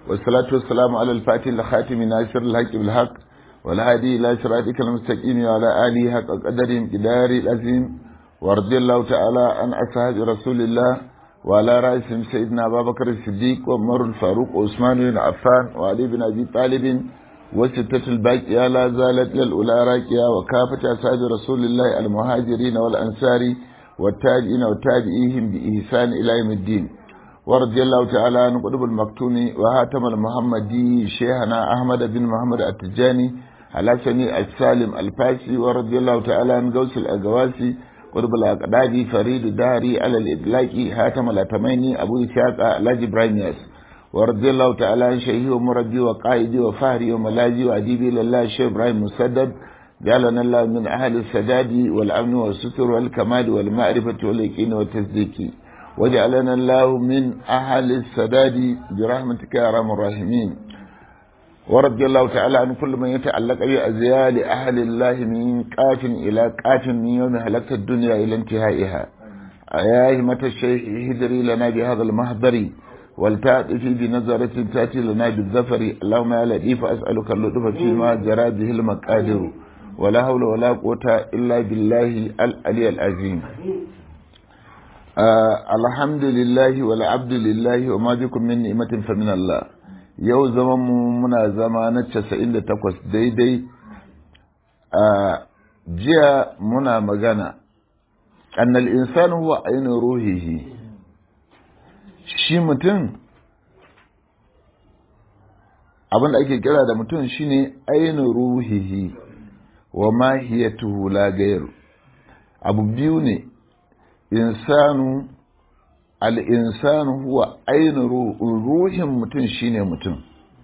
والصلاة والسلام على الفاتح الخاتم ناصر الحق بالحق والهادي إلى صراطك المستقيم وعلى آله حق قدر قدار العظيم ورضي الله تعالى عن أصحاب رسول الله وعلى رأسهم سيدنا أبا بكر الصديق وعمر الفاروق وعثمان بن عفان وعلي بن أبي طالب وستة الباقية لا زالت للأولى راكية وكافة أصحاب رسول الله المهاجرين والأنصار والتابعين وتابعيهم بإحسان إلى يوم الدين ورضي الله تعالى عن قطب المكتوم وهاتم المحمدي شيخنا أحمد بن محمد التجاني على سني السالم الفاسي ورضي الله تعالى عن غوث الأقواسي قطب الأقدادي فريد الدهري على الإدلاك هاتم الأتميني أبو إسحاق الحاج إبراهيم ياس ورضي الله تعالى عن شيخي ومربي وقائدي وفهري وملاذي وأديبي لله الشيخ إبراهيم مسدد جعلنا الله من أهل السداد والأمن والستر والكمال والمعرفة واليقين والتصديق وجعلنا الله من أهل السداد برحمتك يا أرحم الراحمين ورضي الله تعالى عن كل من يتعلق بأزيال أهل الله من قاف إلى قاف من يوم هلكت الدنيا إلى انتهائها يا همة الشيخ هدري لنا بهذا المهدر ولتأتي بنظرة تأتي لنا بالظفر اللهم يا لطيف أسألك اللطف فيما جرى به المقادر ولا حول ولا قوة إلا بالله العلي العظيم آه الحمد لله والعبد لله وما بكم من نعمة فمن الله yau zaman mu muna zama na casa'in da takwas daidai a jiya muna magana annal insan huwa ainihin ruhihi shi mutum abin da ake kira da mutum shine ainihin ruhihi wa mahiyatuhu la gairu abu biyu ne insanu al'insanu huwa ainihin ruhin mutum shine mutum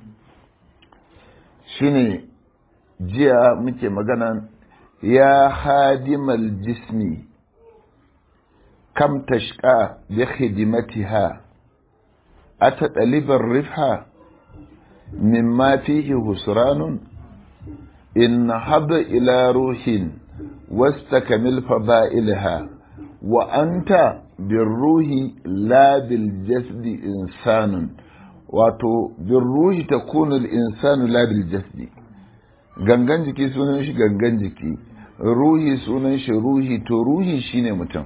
shine jiya muke magana ya hadimal jismi kam tashka bi khidmatiha ata ɗalibar rifha mimma fihi husranun in haba ila ruhin واستكمل فضائلها وأنت بالروح لا بالجسد إنسان wato بالروح تكون الإنسان لا بالجسد gangan jiki sunan shi gangan jiki ruhi sunan shi ruhi to ruhi shine mutum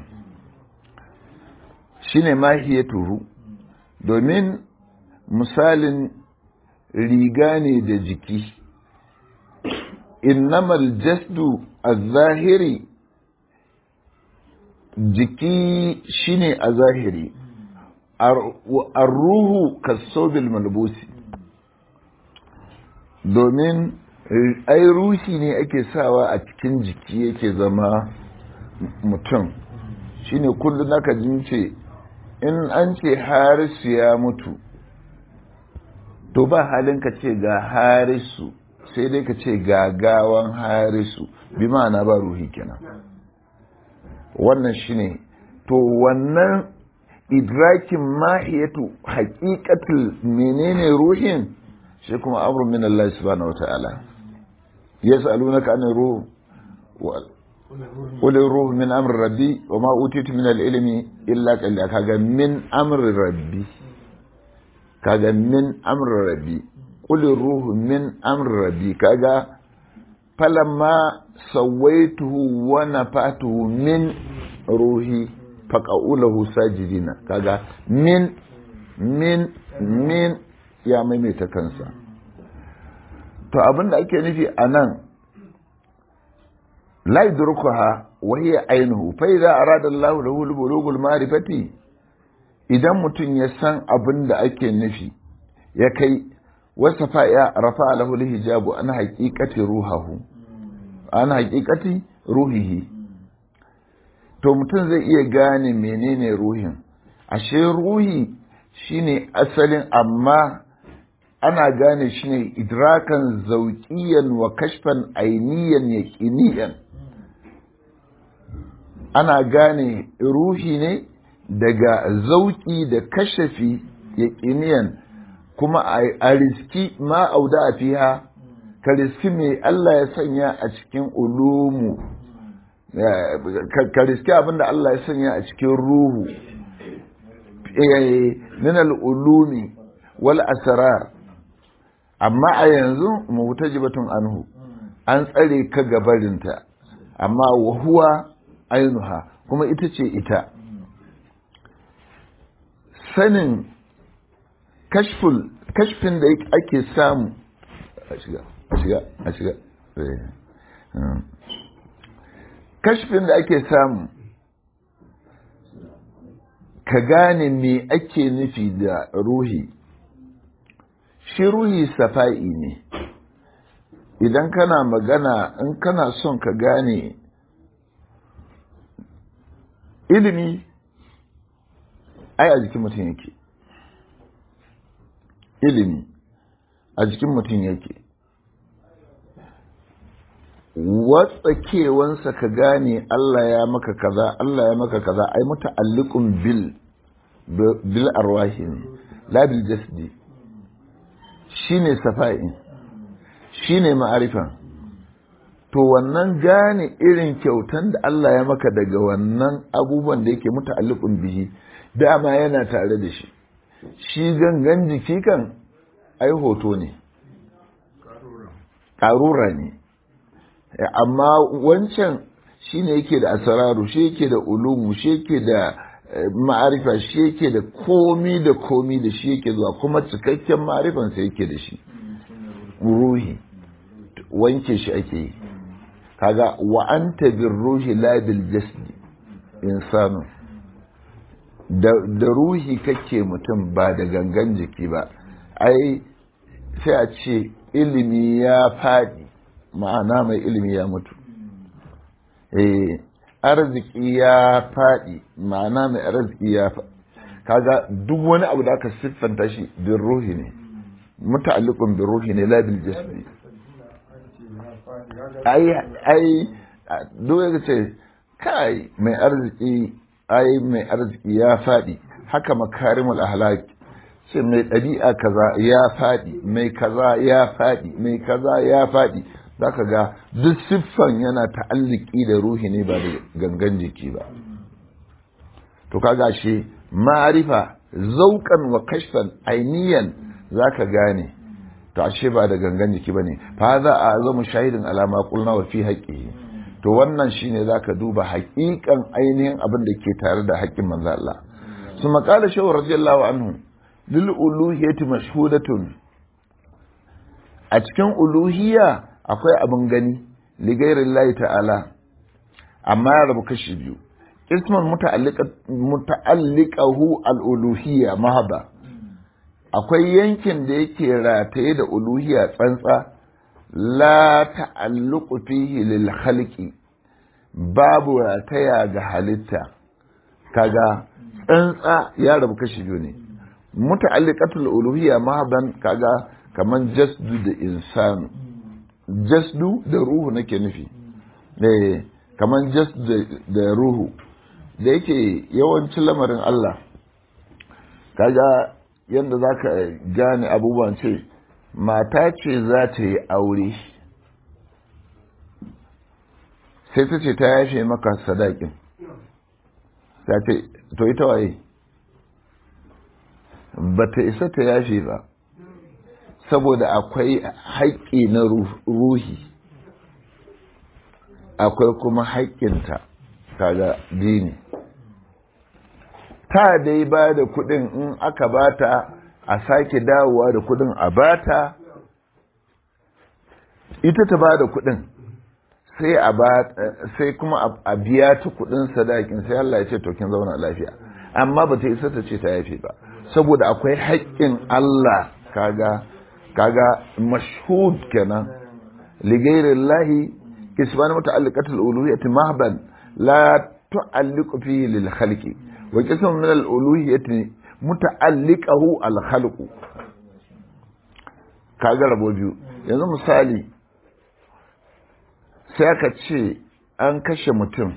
shine mahiyatuhu domin misalin riga ne da jiki innamal jasdu az-zahiri jiki shine a zahiri ar-ruhu kasobil malbusi domin ai ruhi ne ake sawa a cikin jiki yake zama mutum shine kullum naka jin ce in an ce harisu ya mutu to ba halin ka ce ga harisu sai dai ka ce gagawan harisu bi ma'ana ba ruhi kenan wannan shine to wannan idrakin mahiyatu haƙiƙatul menene ruhin shi kuma amrun min Allah subhanahu wata'ala yas'alunaka anir ruh qul ruh min amri rabbi wa ma utitu min al-ilmi illa qalila kaga min amri rabbi kaga min amri rabbi qul ruh min amri rabbi kaga falamma sawaituhu wa nafatuhu min ruhi faqaulahu sajidina kaga min min min ya maimaita kansa to abinda ake nufi anan la yudrukuha wa hiya ainihu fa idza arada Allahu lahu al-bulughul ma'rifati idan mutum ya san abinda ake nufi ya kai wasafa ya rafa lahu al-hijabu an haqiqati ruhahu an haqiqati ruhihi to mutum zai iya gane menene ruhin ashe ruhi shine asalin amma ana gane shi ne idrakan zauƙiyan wa kashfan ainiyan yaƙiniyan ana gane ruhi ne daga zauƙi da kashafi yaƙiniyan kuma a riski ma auda a fiha ka riski mai Allah ya sanya a cikin ulumu ka riski abinda Allah ya sanya a cikin ruhu min al-ulumi wal asrar amma a yanzu mutajibatun anhu an tsare ka gabarinta amma wa huwa ainuha kuma ita ce ita sanin kashful kashfin da ake samu a shiga a shiga a shiga kashfin da ake samu ka gane me ake nufi da ruhi shi ruhi safa'i ne idan kana magana in kana son ka gane ilimi ai a jikin mutum yake ilimi a jikin mutum yake watsakewansa ka gane Allah ya maka kaza Allah ya maka kaza ai muta'alliqun bil bil arwahin la bil jasdi shine safa'in shine ma'arifan to wannan gane irin kyautan da Allah ya maka daga wannan abubuwan da yake muta'alliqun bihi dama yana tare da shi shi gangan jiki kan ai hoto ne ƙarura ne amma wancan shi ne yake da asararu shi yake da ulumu shi yake da ma'arifa shi yake da komi da komi da shi yake zuwa kuma cikakken ma'arifansa yake da shi ruhi wanke shi ake yi kaga wa anta bir ruhi la bil jasdi insanu da ruhi kake mutum ba da gangan jiki ba ai sai a ce ilimi ya faɗi ma'ana mai ilimi ya mutu eh arziki ya faɗi ma'ana mai arziki ya faɗi kaga duk wani abu da aka siffanta shi bin ruhi ne muta'alliqun bin ruhi ne la bil jasdi ai ai duk ya ce kai mai arziki ai mai arziki ya faɗi haka makarimul ahlak ce mai ɗabi'a kaza ya faɗi mai kaza ya faɗi mai kaza ya faɗi za ka ga duk siffan yana ta'alliki da ruhi ne ba da gangan jiki ba to kaga shi ma'arifa zaukan wa kashfan ainiyan za ka gane to ashe ba da gangan jiki ba ne fa za a zama shahidin alama kulna wa fi haƙƙi to wannan shine za ka duba haƙiƙan ainihin abin da ke tare da haƙƙin manzo Allah su maƙala shehu radiyallahu anhu lil uluhiyati mashhudatun a cikin uluhiyya akwai abin gani ligairin layi ta'ala amma ya rabu kashi biyu isman muta'alliqahu al-uluhiyya mahaba akwai yankin da yake rataye da uluhiyya tsantsa la ta'alluqu fihi lil khalqi babu rataya ga halitta kaga tsantsa ya rabu kashi biyu ne muta'alliqatul uluhiyya mahaban kaga kaman jasdu da insanu jasdu da ruhu nake nufi eh kaman jasdu da ruhu da yake yawancin lamarin Allah kaga yadda za ka gane abubuwan ce mata ce za ta yi aure sai ta ce ta yashe maka sadakin ta ce to ita waye ba ta isa ta yashe ba saboda akwai haƙƙi na ruhi akwai kuma haƙƙinta kaga dini ta dai ba da kuɗin in aka bata a sake dawowa da kuɗin a bata ita ta ba da kuɗin sai a ba sai kuma a biya ta kuɗin sadakin sai Allah ya ce to kin zauna lafiya amma ba ta isa ta ce ta yafe ba saboda akwai haƙƙin Allah kaga kaga mashhud kenan ligairillahi kisban muta'alliqatul uluhiyyati mahban la tu'alliqu fihi lil khalqi wa qism min al uluhiyyati muta'alliqahu al khalqu kaga rabo biyu yanzu misali sai aka ce an kashe mutum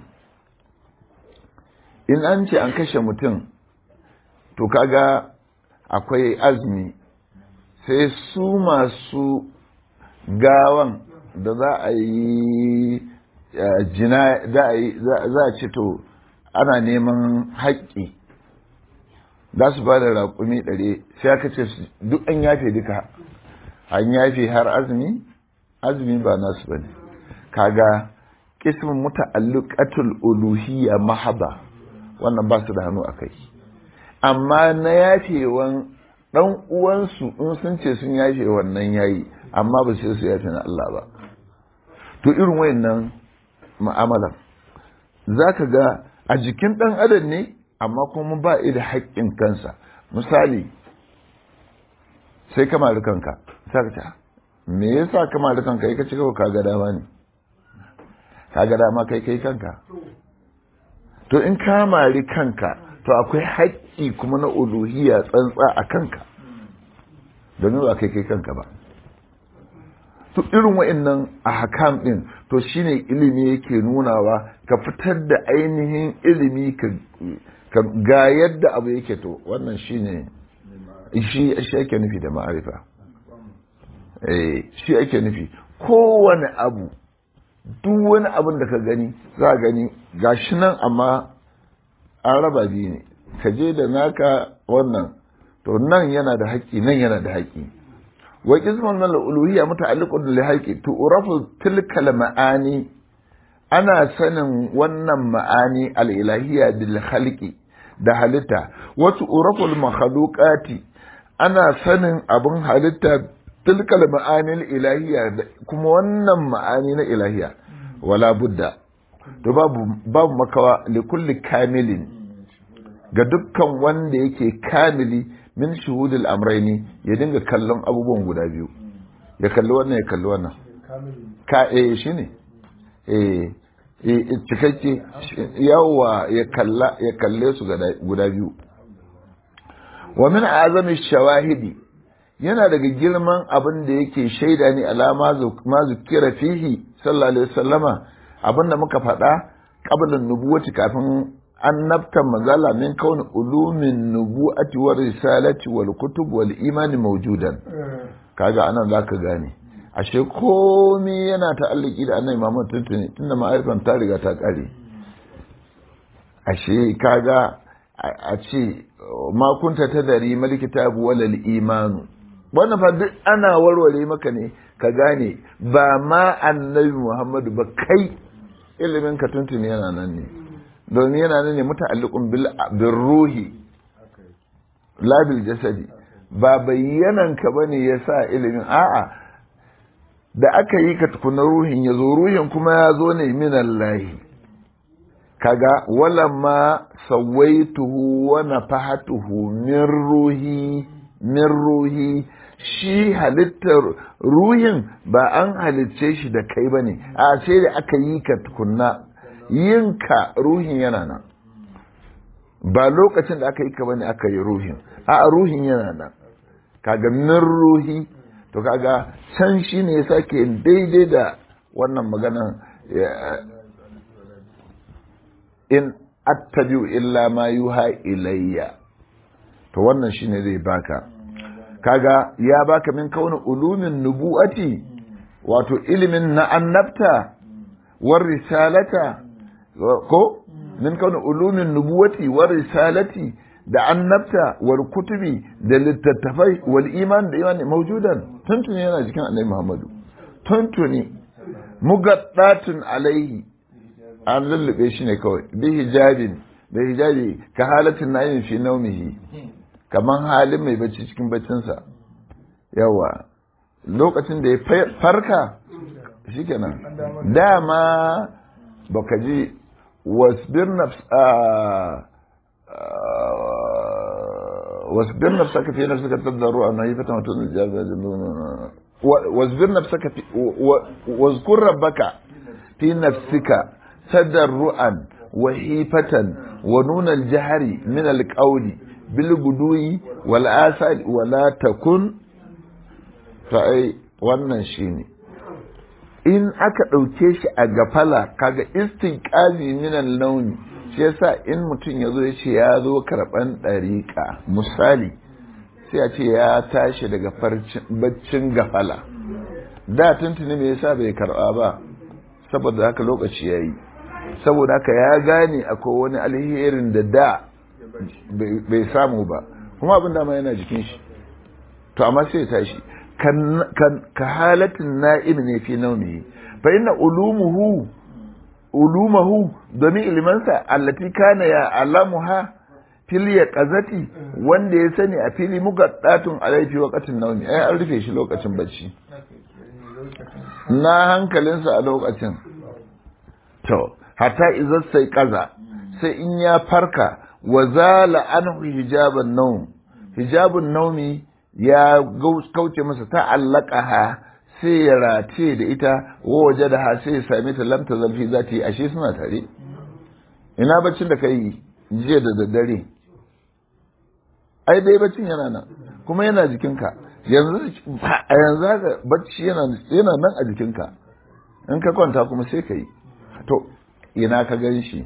in an ce an kashe mutum to kaga akwai azumi sai su masu gawan da za a yi jina za a ce to ana neman haƙƙi za su ba da raƙumi ɗari sai aka ce duk an yafe duka an yafe har azumi azumi ba nasu bane kaga kismin muta'alliqatul uluhiyya mahaba wannan ba su da hannu akai amma na yafewan dan uwansu in sun ce sun yafe wannan yayi amma ba sai su yafe na Allah ba to irin wayannan mu'amalan zaka ga a jikin dan adam ne amma kuma ba da haƙƙin kansa misali sai ka mari kanka sai ka ce me yasa ka mari kanka kai ka ci kawai kaga dama ne kaga dama kai kai kanka to in ka mari kanka to akwai haƙƙi kuma na uluhiyya tsantsa a kanka domin ba kai kai kanka ba to irin wa'annan a hakam din to shine ilimi yake nunawa ka fitar da ainihin ilimi ka ga yadda abu yake to wannan shine shi shi ake nufi da ma'arifa eh shi ake nufi kowane abu duk wani abin da ka gani za a gani gashi nan amma an raba biyu ne ka je da naka wannan to nan yana da haƙƙi nan yana da haƙƙi wa qismun min al-uluhiyya muta'alliqun li haqqi tu'rafu tilka al-ma'ani ana sanin wannan ma'ani al-ilahiyya bil khalqi da halitta wa tu'rafu al-makhluqati ana sanin abun halitta tilka al-ma'ani al-ilahiyya kuma wannan ma'ani na ilahiyya wala budda to babu babu makawa li kulli kamilin ga dukkan wanda yake kamili min shuhudul amraini ya dinga kallon abubuwan guda biyu ya kalli wannan ya kalli wannan ka eh shine eh eh cikakke yawa ya kalla ya kalle su guda biyu wa min azami shawahidi yana daga girman abin da yake shaida ne alama ma zukira fihi sallallahu alaihi wasallama abin da muka faɗa qablan nubuwati kafin annabtan manzala min kauni ulumin nubu'ati wa risalati wal kutub wal imani mawjudan kaga anan zaka gane ashe komai yana ta'alliki da annabi Muhammad tuntuni tunda ma'arifan ta riga ta kare ashe kaga a ce ma kunta tadari mal kitabu wal imanu wannan fa duk ana warware maka ne ka gane ba ma annabi Muhammadu ba kai ilimin ka tuntuni yana nan ne domin yana nan ne muta'alliqun bil ruhi la bil jasadi ba bayyanan ka bane yasa ilimin a'a da aka yi ka tukuna ruhin ya zo ruhin kuma ya zo ne min Allah kaga wala ma sawaituhu wa nafahatuhu min ruhi min ruhi shi halittar ruhin ba an halicce shi da kai bane a sai da aka yi ka tukunna yinka ruhin yana nan ba lokacin da aka yi ka bane aka yi ruhin a ruhin yana nan kaga min ruhi to kaga can shi ne ya sake daidai da wannan magana in attabi'u illa ma yuha ilayya to wannan shine zai baka kaga ya baka min kauna ulumin nubu'ati wato ilimin na annabta war risalata ko min kauna ulumin nubuwati war risalati da annabta wal kutubi da littattafai wal iman da imani maujudan tuntuni yana cikin annabi Muhammadu tuntuni mugaddatun alaihi an lullube shi ne kawai bi hijabin da hijabi ka halatin nayin fi naumihi kaman halin mai bacci cikin baccinsa yawa lokacin da ya farka shikenan dama baka ji wasbir nafs واصبر نفسك في نفسك تضرعا نهيفة وتؤذي الجابة واصبر نفسك في واذكر ربك في نفسك تضرعا وحيفة ونون الجهر من القول بالغدو والآثار ولا تكن فأي wannan shine in aka ɗauke shi a gafala kaga istiqazi minan launi shi yasa in mutum ya zo ya ce ya zo karɓan ɗariƙa misali sai a ce ya tashi daga baccin gafala da tuntuni me yasa bai karɓa ba saboda haka lokaci ya yi saboda haka ya gane akwai wani alherin da da bai samu ba kuma abin dama yana jikin shi to amma sai ya tashi ka halatin na'im ne fi naumi fa inna ulumuhu ulumahu domin ilimansa allati kana ya alamuha fil yaqazati wanda ya sani a fili mugaddatun alaifi waqatin naumi ai an rufe shi lokacin bacci na hankalinsa a lokacin to hatta izar sai kaza sai in ya farka wa zala anhu hijaban naum hijabun naumi ya kauce masa ta allaqaha sai ya race da ita wa waje da ha sai ya same ta lamta zalfi za ta yi ashe suna tare ina baccin da kai jiya da daddare ai dai baccin yana nan kuma yana jikinka yanzu a yanzu haka bacci yana yana nan a jikinka in ka kwanta kuma sai ka yi to ina ka gan shi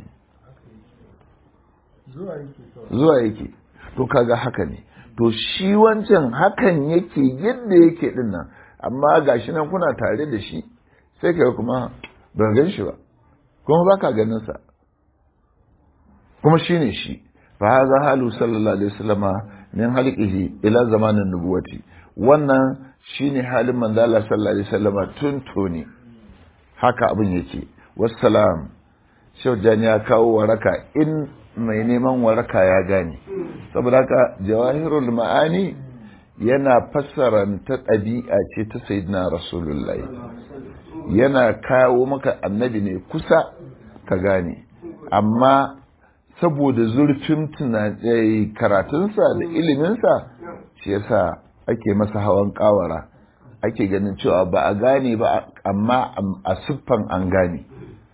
zuwa yake to kaga haka ne to shi wancan hakan yake yadda yake din nan amma gashi nan kuna tare da shi sai ka kuma ba gan shi ba kuma ba ka ganin sa kuma shine shi fa hadha halu sallallahu alaihi wasallama min halqihi ila zamanin nubuwati wannan shine halin manzo Allah sallallahu alaihi wasallama tun tuni haka abin yake wassalam shau jani ya kawo waraka in mai neman waraka ya gane saboda haka jawahirul ma'ani yana fassara ta ɗabi'a ce ta sayyidina rasulullahi yana kawo maka annabi ne kusa ka gane amma saboda zurfin karatunsa da iliminsa shi yasa ake masa hawan kawara ake ganin cewa ba a gane ba amma a siffan an gane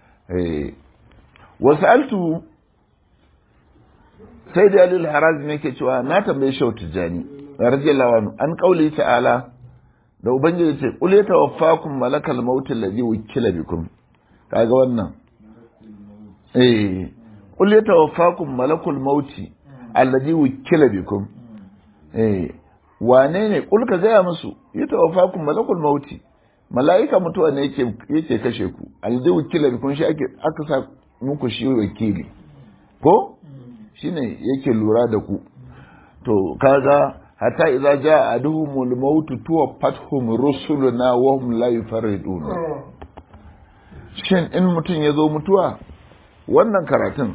wasu altu sai da alil harazim yake cewa na tambaye shau tijjani radiyallahu anhu an kauli ta'ala da ubangiji ce qul yatawaffakum malakal maut alladhi wukila bikum kaga wannan eh qul yatawaffakum malakul maut alladhi wukila bikum eh wane ne qul ka gaya musu yatawaffakum malakul maut mala'ika mutuwa ne yake yake kashe ku alladhi wukila bikum shi ake aka sa muku shi wakili ko shine yake lura da ku to kaga hatta idza jaa aduhumul maut tuwaffatuhum rusuluna wa hum la yufarridun shin in mutum ya zo mutuwa wannan karatun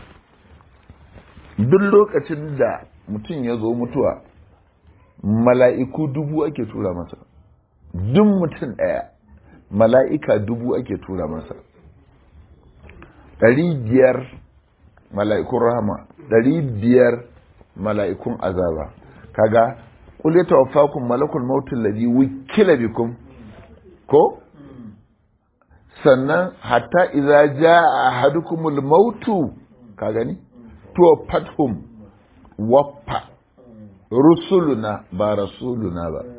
duk lokacin da mutum ya zo mutuwa mala'iku dubu ake tura masa duk mutum ɗaya mala'ika dubu ake tura masa ɗari biyar mala'ikun rahama ɗari biyar mala'ikun azaba kaga kule tawaffakum malakul mautul ladhi wukila bikum ko sannan hatta idza jaa ahadukumul mautu ka gani tuwaffathum waffa rusuluna ba rasuluna ba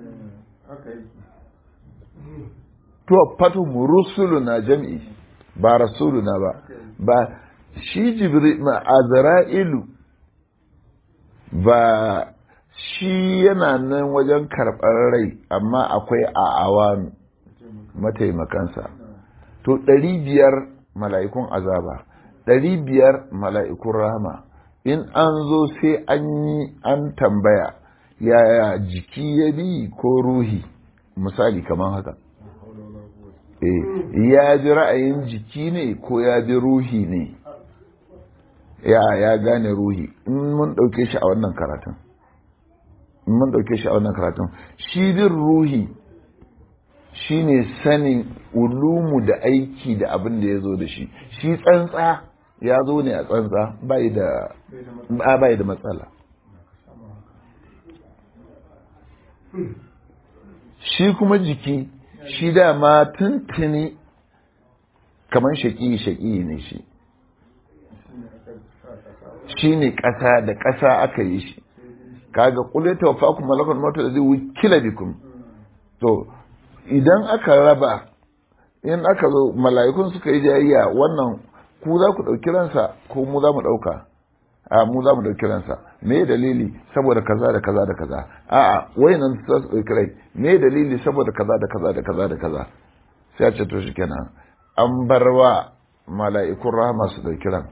tuwaffathum rusuluna jam'i ba rasuluna ba ba shi jibril ma azra'ilu ba shi yana nan wajen karɓar rai amma akwai a awanu mataimakansa to ɗari biyar mala'ikun azaba ɗari biyar mala'ikun rahama in an zo sai an yi an tambaya yaya jiki ya bi ko ruhi misali kamar haka ya ji ra'ayin jiki ne ko ya bi ruhi ne ya ya gane ruhi in mun ɗauke shi a wannan karatun in mun ɗauke shi a wannan karatun shi bin ruhi shi ne sanin ulumu da aiki da abin da ya zo da shi shi tsantsa ya zo ne a tsantsa bai da bai da matsala shi kuma jiki shi dama tuntuni kamar shaƙi-shaƙi ne shi shi ne ƙasa da ƙasa aka yi shi kaga kule ta wafa kuma malakon mota da zai wukila bikum to idan aka raba in aka zo mala'ikun suka yi jayayya wannan ku za ku ɗauki ransa ko mu za mu ɗauka a mu za mu ɗauki ransa me dalili saboda kaza da kaza da kaza a'a wayannan za su ɗauki rai me dalili saboda kaza da kaza da kaza da kaza sai a ce to shikenan an bar wa mala'ikun rahama su ɗauki ran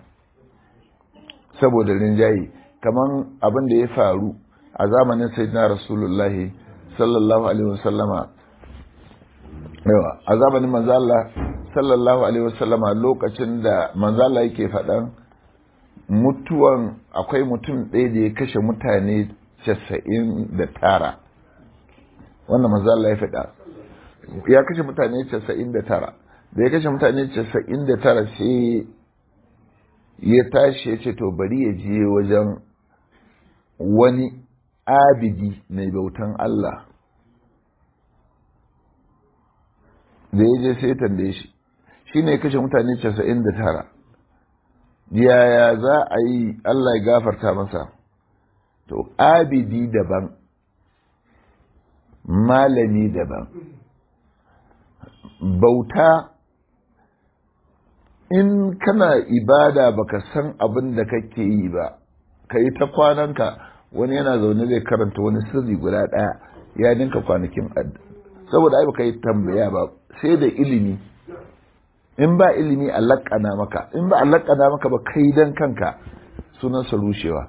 saboda rinjaye kaman abin da ya faru a zamanin sayyidina rasulullahi sallallahu alaihi wasallama yawa a zamanin manzo Allah sallallahu alaihi wasallama lokacin da manzo Allah yake faɗan mutuwan akwai mutum ɗaya da ya kashe mutane casa'in da tara wannan manzo Allah ya faɗa ya kashe mutane casa'in da tara da ya kashe mutane casa'in da tara sai ya tashi ya ce to bari ya je wajen wani abidi mai bautan Allah da ya je sai tambaye shi shi ne kashe mutane casa'in da tara yaya za a yi Allah ya gafarta masa to abidi daban malami daban bauta in kana ibada baka san abin da kake yi ba ka yi ta kwananka wani yana zaune zai karanta wani sirri guda ɗaya ya ninka kwanakin saboda ai baka yi tambaya ba sai da ilimi in ba ilimi a laƙana maka in ba a laƙana maka ba kai dan kanka sunansa rushewa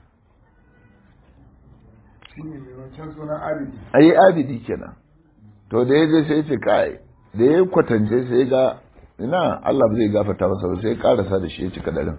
ayi abidi kenan to da ya je sai ce kai da ya kwatance sai ga ina Allah ba zai gafarta masa ba sai karasa da shi ya cika darin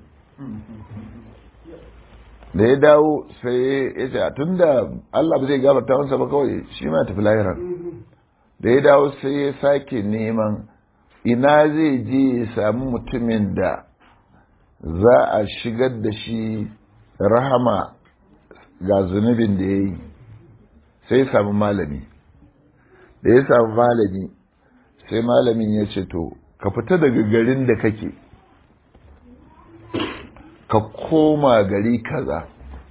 da ya dawo sai ya ce tun da Allah ba zai gafarta masa ba kawai shi ma tafi lahiran da ya dawo sai ya sake neman ina zai je ya sami mutumin da za a shigar da shi rahama ga zunubin da ya yi sai ya sami malami da ya sami malami sai malamin ya ce to ka fita daga garin da kake ka koma gari kaza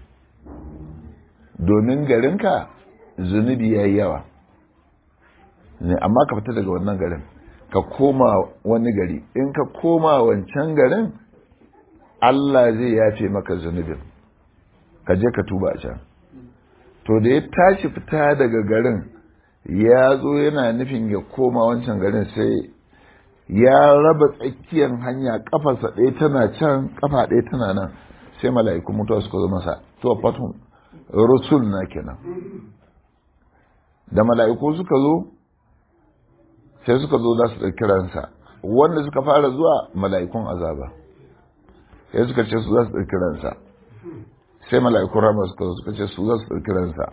domin garinka zunubi ya yi yawa ne amma ka fita daga wannan garin ka koma wani gari in ka koma wancan garin Allah zai yafe maka zunubin ka je ka tuba a can to da ya tashi fita daga garin ya zo yana nufin ya koma wancan garin sai ya raba tsakiyar hanya kafarsa ɗaya tana can kafa ɗaya tana nan sai mala'iku mutuwa suka zo masa to fatun rusul na kenan da mala'iku suka zo sai suka zo za su ɗauki ransa wanda suka fara zuwa mala'ikun azaba sai suka ce su za su ɗauki ransa sai mala'ikun rama suka zo suka ce su za su ɗauki ransa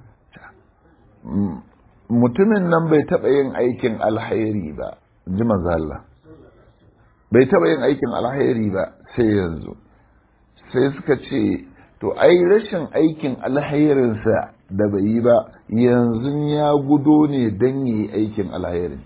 mutumin nan bai taɓa yin aikin alhairi ba ji Allah bai taɓa yin aikin alhairi ba sai yanzu sai suka ce to ai rashin aikin alhairinsa da bai yi ba yanzu ya gudo ne don yi aikin alhairin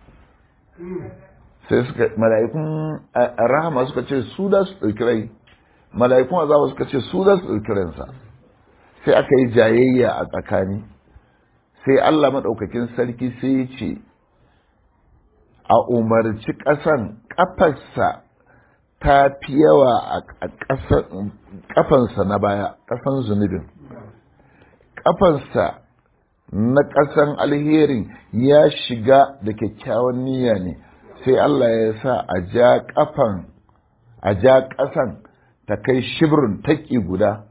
sai suka mala'ikun rahama suka ce su da su ɗauki rai mala'ikun azaba suka ce su da su ɗauki ransa sai aka yi jayayya a tsakani sai Allah maɗaukakin sarki sai ya ce a umarci ƙasan ƙafarsa ta fi yawa a ƙafansa na baya ƙasan zunubin ƙafansa na ƙasan alherin ya shiga da kyakkyawan niyya ne sai Allah ya sa a ja ƙafan a ja ƙasan ta kai shibirin taƙi guda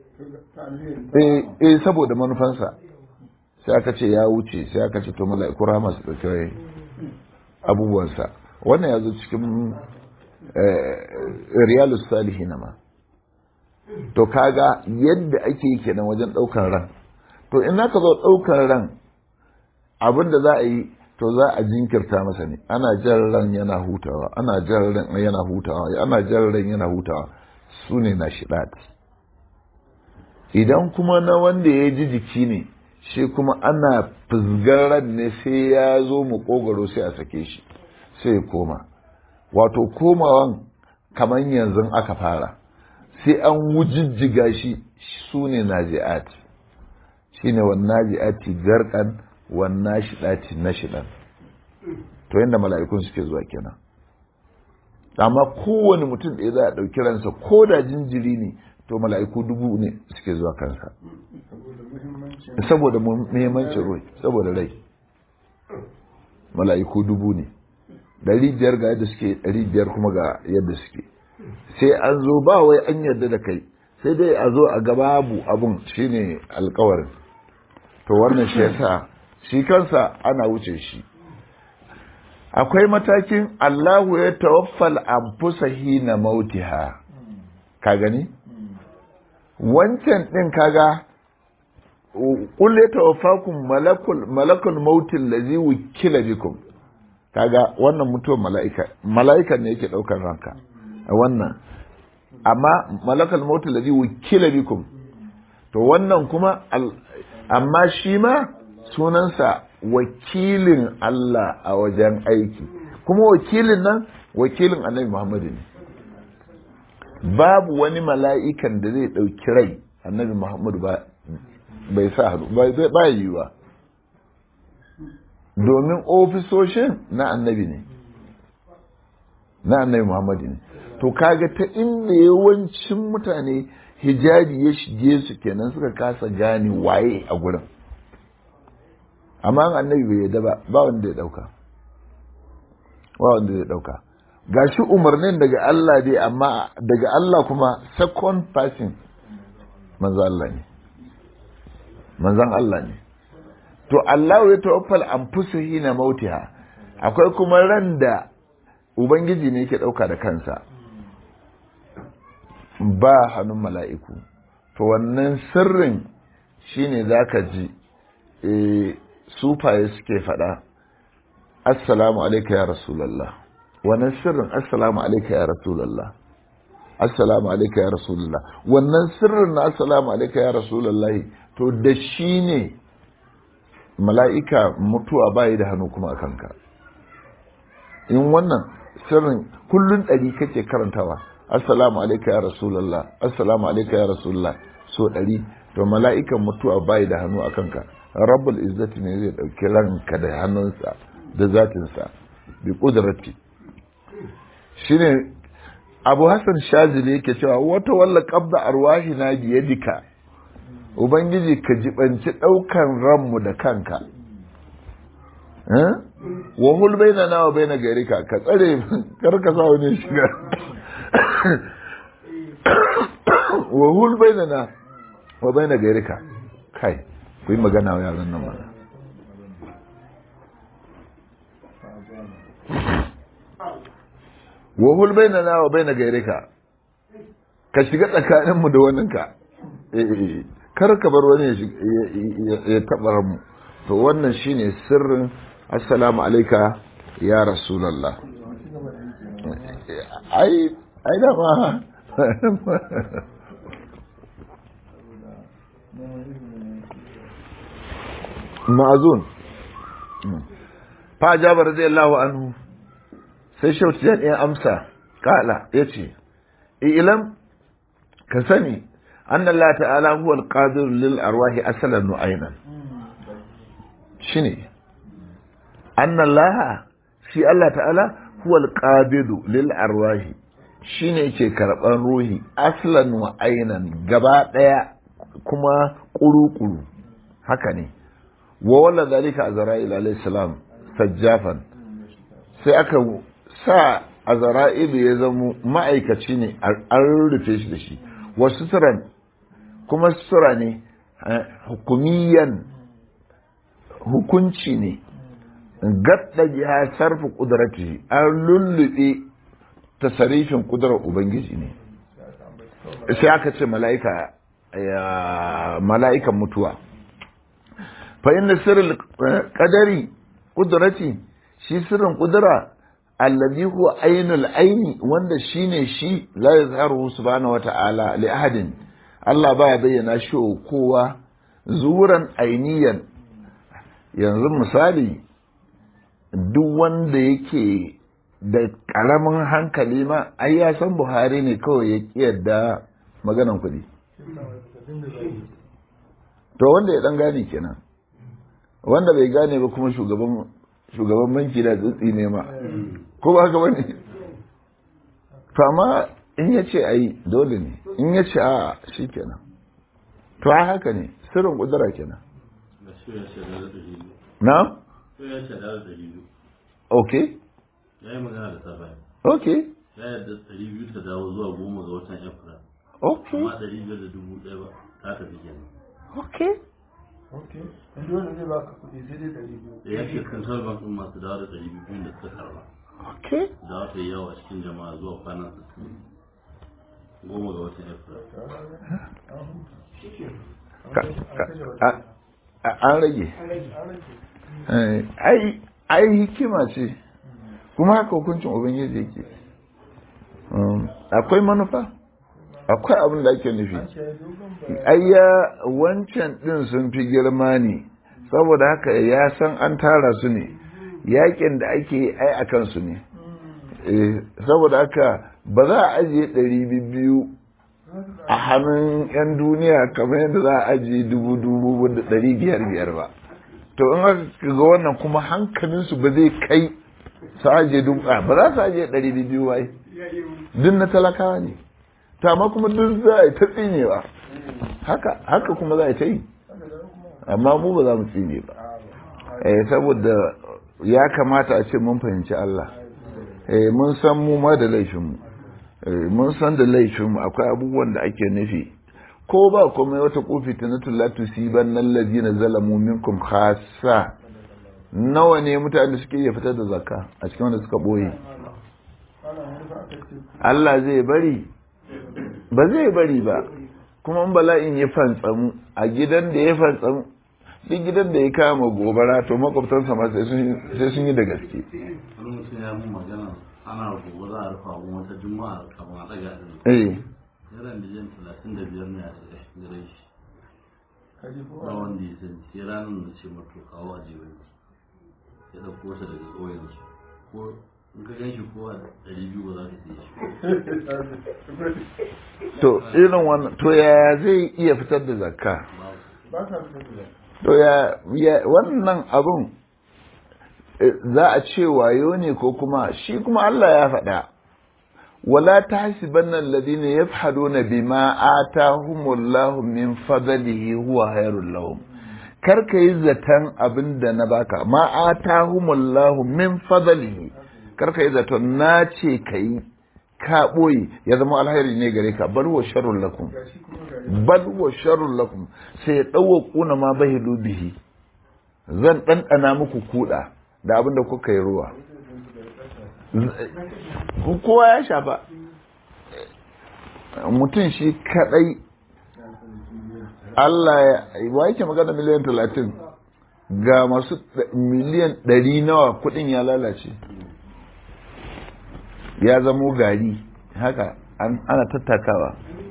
eh saboda manufansa sai aka ce ya wuce sai aka ce to mala'iku rahama su ɗauki abubuwansa wannan ya zo cikin riyalus salihi na ma to kaga yadda ake yi kenan wajen ɗaukar ran to in ka zo ɗaukar ran abin da za a yi to za a jinkirta masa ne ana jan ran yana hutawa ana jan ran yana hutawa ana jan ran yana hutawa su ne na shiɗat idan kuma na wanda ya ji jiki ne shi kuma ana fizgar ran ne sai ya zo mu kogaro sai a sake shi sai ya koma wato komawan kamar yanzu aka fara sai an wujijjiga shi su ne naji'at shi ne wannan naji'ati garkan wannan shiɗati na shiɗan to yadda mala'ikun suke zuwa kenan amma kowane mutum ɗaya za a ɗauki ransa ko da jinjiri ne to mala'iku dubu ne suke zuwa kansa saboda muhimmancin rai saboda rai mala'iku dubu ne ɗari biyar ga yadda suke ɗari biyar kuma ga yadda suke sai an zo ba wai an yarda da kai sai dai a zo a ga babu abun shine alkawarin to wannan shi yasa shi kansa ana wuce shi akwai matakin Allahu ya tawaffal anfusa hina mautiha ka gani wancan din kaga qul ya tawaffakum malakul malakul mautil ladzi wukila bikum kaga wannan mutuwar mala'ika mala'ikan ne yake daukar ranka wannan amma malakul mautil ladzi wukila bikum to wannan kuma amma shi ma sunansa wakilin Allah a wajen aiki kuma wakilin nan wakilin annabi Muhammadu ne babu wani mala'ikan da zai ɗauki rai annabi Muhammadu ba bai sa hannu ba yiwuwa domin ofisoshin na annabi ne na annabi Muhammadu ne to kaga ta inda yawancin mutane hijabi ya shige su kenan suka kasa gane waye a gurin amma annabi bai yadda ba ba wanda ya dauka ba wanda ya dauka gashi umarnin daga Allah dai amma daga Allah kuma second person manzo Allah ne manzon Allah ne to Allah ya tawaffal anfusuhi na mautiha akwai kuma ran da ubangiji ne yake dauka da kansa ba hannun mala'iku to wannan sirrin shine zaka ji eh sufaye suke faɗa assalamu alaika ya rasulallah wannan sirrin assalamu alaika ya rasulallah assalamu alaika ya rasulallah wannan sirrin na assalamu alaika ya rasulallah to da shi ne mala'ika mutuwa bayi da hannu kuma a kanka in wannan sirrin kullun ɗari kake karantawa assalamu alaika ya rasulallah assalamu alaika ya rasulallah so ɗari to mala'ikan mutuwa bayi da hannu a kanka rabbul izzati ne zai ɗauki ranka da hannunsa da zatinsa bi ƙudurati shine abu hassan shazili yake cewa wata walla qabda arwahi na biyadika ubangiji ka jibanci ɗaukan ranmu da kanka wa hul baina na wa baina garika ka tsare kar ka sa wani shiga wa hul baina na wa baina garika kai ku yi magana wa yaran nan mana wa hul baina na wa baina gairika ka shiga tsakaninmu da waninka kar ka bar wani ya taɓa mu to wannan shine sirrin assalamu alaika ya rasulallah ai ai da ma ma'azun fa jaba radiyallahu anhu sai shautu ya ɗaya amsa kala ya ce ilam ka sani an Allah ta'ala huwa alqadir lil arwahi asalan nu'aynan shine anna Allah shi Allah ta'ala huwa alqabidu lil arwahi shine yake karban ruhi aslan wa aynan gaba daya kuma kuru-kuru haka ne wa walla zalika azra'il alayhi salam sajjafan sai aka sa azra'il ya zama ma'aikaci ne an rufe shi da shi wa suturan kuma sutura ne hukumiyan hukunci ne gadda ya sarfa kudrati an lullube tasarifin kudurar ubangiji ne sai aka ce mala'ika mala'ikan mutuwa fa inna sirrul qadari qudrati shi sirrin kudura alladhi huwa ainul aini wanda shine shi la yazharu subhanahu wata'ala li ahadin Allah baya bayyana shi kowa zuran ainiyan yanzu misali duk wanda yake da karamin hankali ma ai ya san Buhari ne kawai ya kiyarda maganan kuɗi to wanda ya dan gane kenan wanda bai gane ba kuma shugaban shugaban banki da tsitsi ne ma ko ba haka bane to amma in ya ce ai dole ne in ya ce a shi kenan to a haka ne sirrin kudura kenan na ok ya yi magana da safa ok ya yarda ɗari biyu ta dawo zuwa goma ga watan april ok amma ɗari biyar da dubu ɗaya ba ta tafi kenan ok ok yanzu wanda zai baka kuɗi sai dai ɗari biyu da ya ce central bank ɗin masu dawo da ɗari biyu da suka karba okay da wata yawa cikin jama'a zuwa kwanan sittin goma ga watan april Ka- ka- a- a- an rage Eh, ai ai hikima ce kuma haka hukuncin ubangiji yake Um, akwai manufa akwai abin da ake nufi ayya wancan din sun fi girma ne saboda haka ya san an tara su ne yakin da ake yi ai a kansu ne Eh, saboda haka ba za a ajiye ɗari biyu a hannun 'yan duniya kamar yadda za a ajiye dubu dubu da ɗari biyar biyar ba to in aka ga wannan kuma hankalinsu ba zai kai su ajiye dubu a ba za su ajiye ɗari biyu wai duk na talakawa ne to amma kuma duk za a yi ta tsinewa haka haka kuma za a yi ta yi amma mu ba za mu tsine ba eh saboda ya kamata a ce mun fahimci Allah eh mun san mu ma da laifinmu eh mun san da laifinmu akwai abubuwan da ake nufi ko ba komai wata kofi ta na tullatu siban nan ladina zalamu minkum khassa nawa ne mutane da suke iya fitar da zakka a cikin wanda suka boye Allah zai bari ba zai bari ba kuma in bala'in ya fantsamu a gidan da ya fantsamu duk gidan da ya kama gobara to makwabtansa ma sai sun yi da gaske wani mutum ya mun magana ana gobe za a rufa mun wata juma'a kamar a ɗaga ɗin eh naira miliyan talatin da biyar ne a cikin gare shi ba wanda ya san sai ranar da ce mato kawo a jiwon ya ɗauko ta daga ƙauyensu ko in ka gan shi ko a ɗari biyu ba za ka siya shi to irin wannan to yaya zai iya fitar da zakka ba sa fitar da to ya ya- wannan abun eh, za a ce wayo ne ko kuma shi kuma Allah ya faɗa wala tahsibanna alladhina yafhaduna bima atahumullahu min fadlihi huwa khairul lahum kar ka yi zaton abin da na baka ma atahumullahu min fadlihi kar ka yi zaton na ce ka yi ka ɓoye ya zama alheri ne gare ka bal wa sharrun lakum gashi kuma ga bal wa sharrun lakum sai ya ɗauwa kuna ma bahilu bihi zan ɗanɗana muku kuɗa da abin da kuka yi ruwa Ku- kowa ya shafa mutum shi kaɗai Allah ya wa yake magana miliyan talatin ga masu ɗa- miliyan ɗari nawa kuɗin ya lalace ya zamo gari haka an- ana tattakawa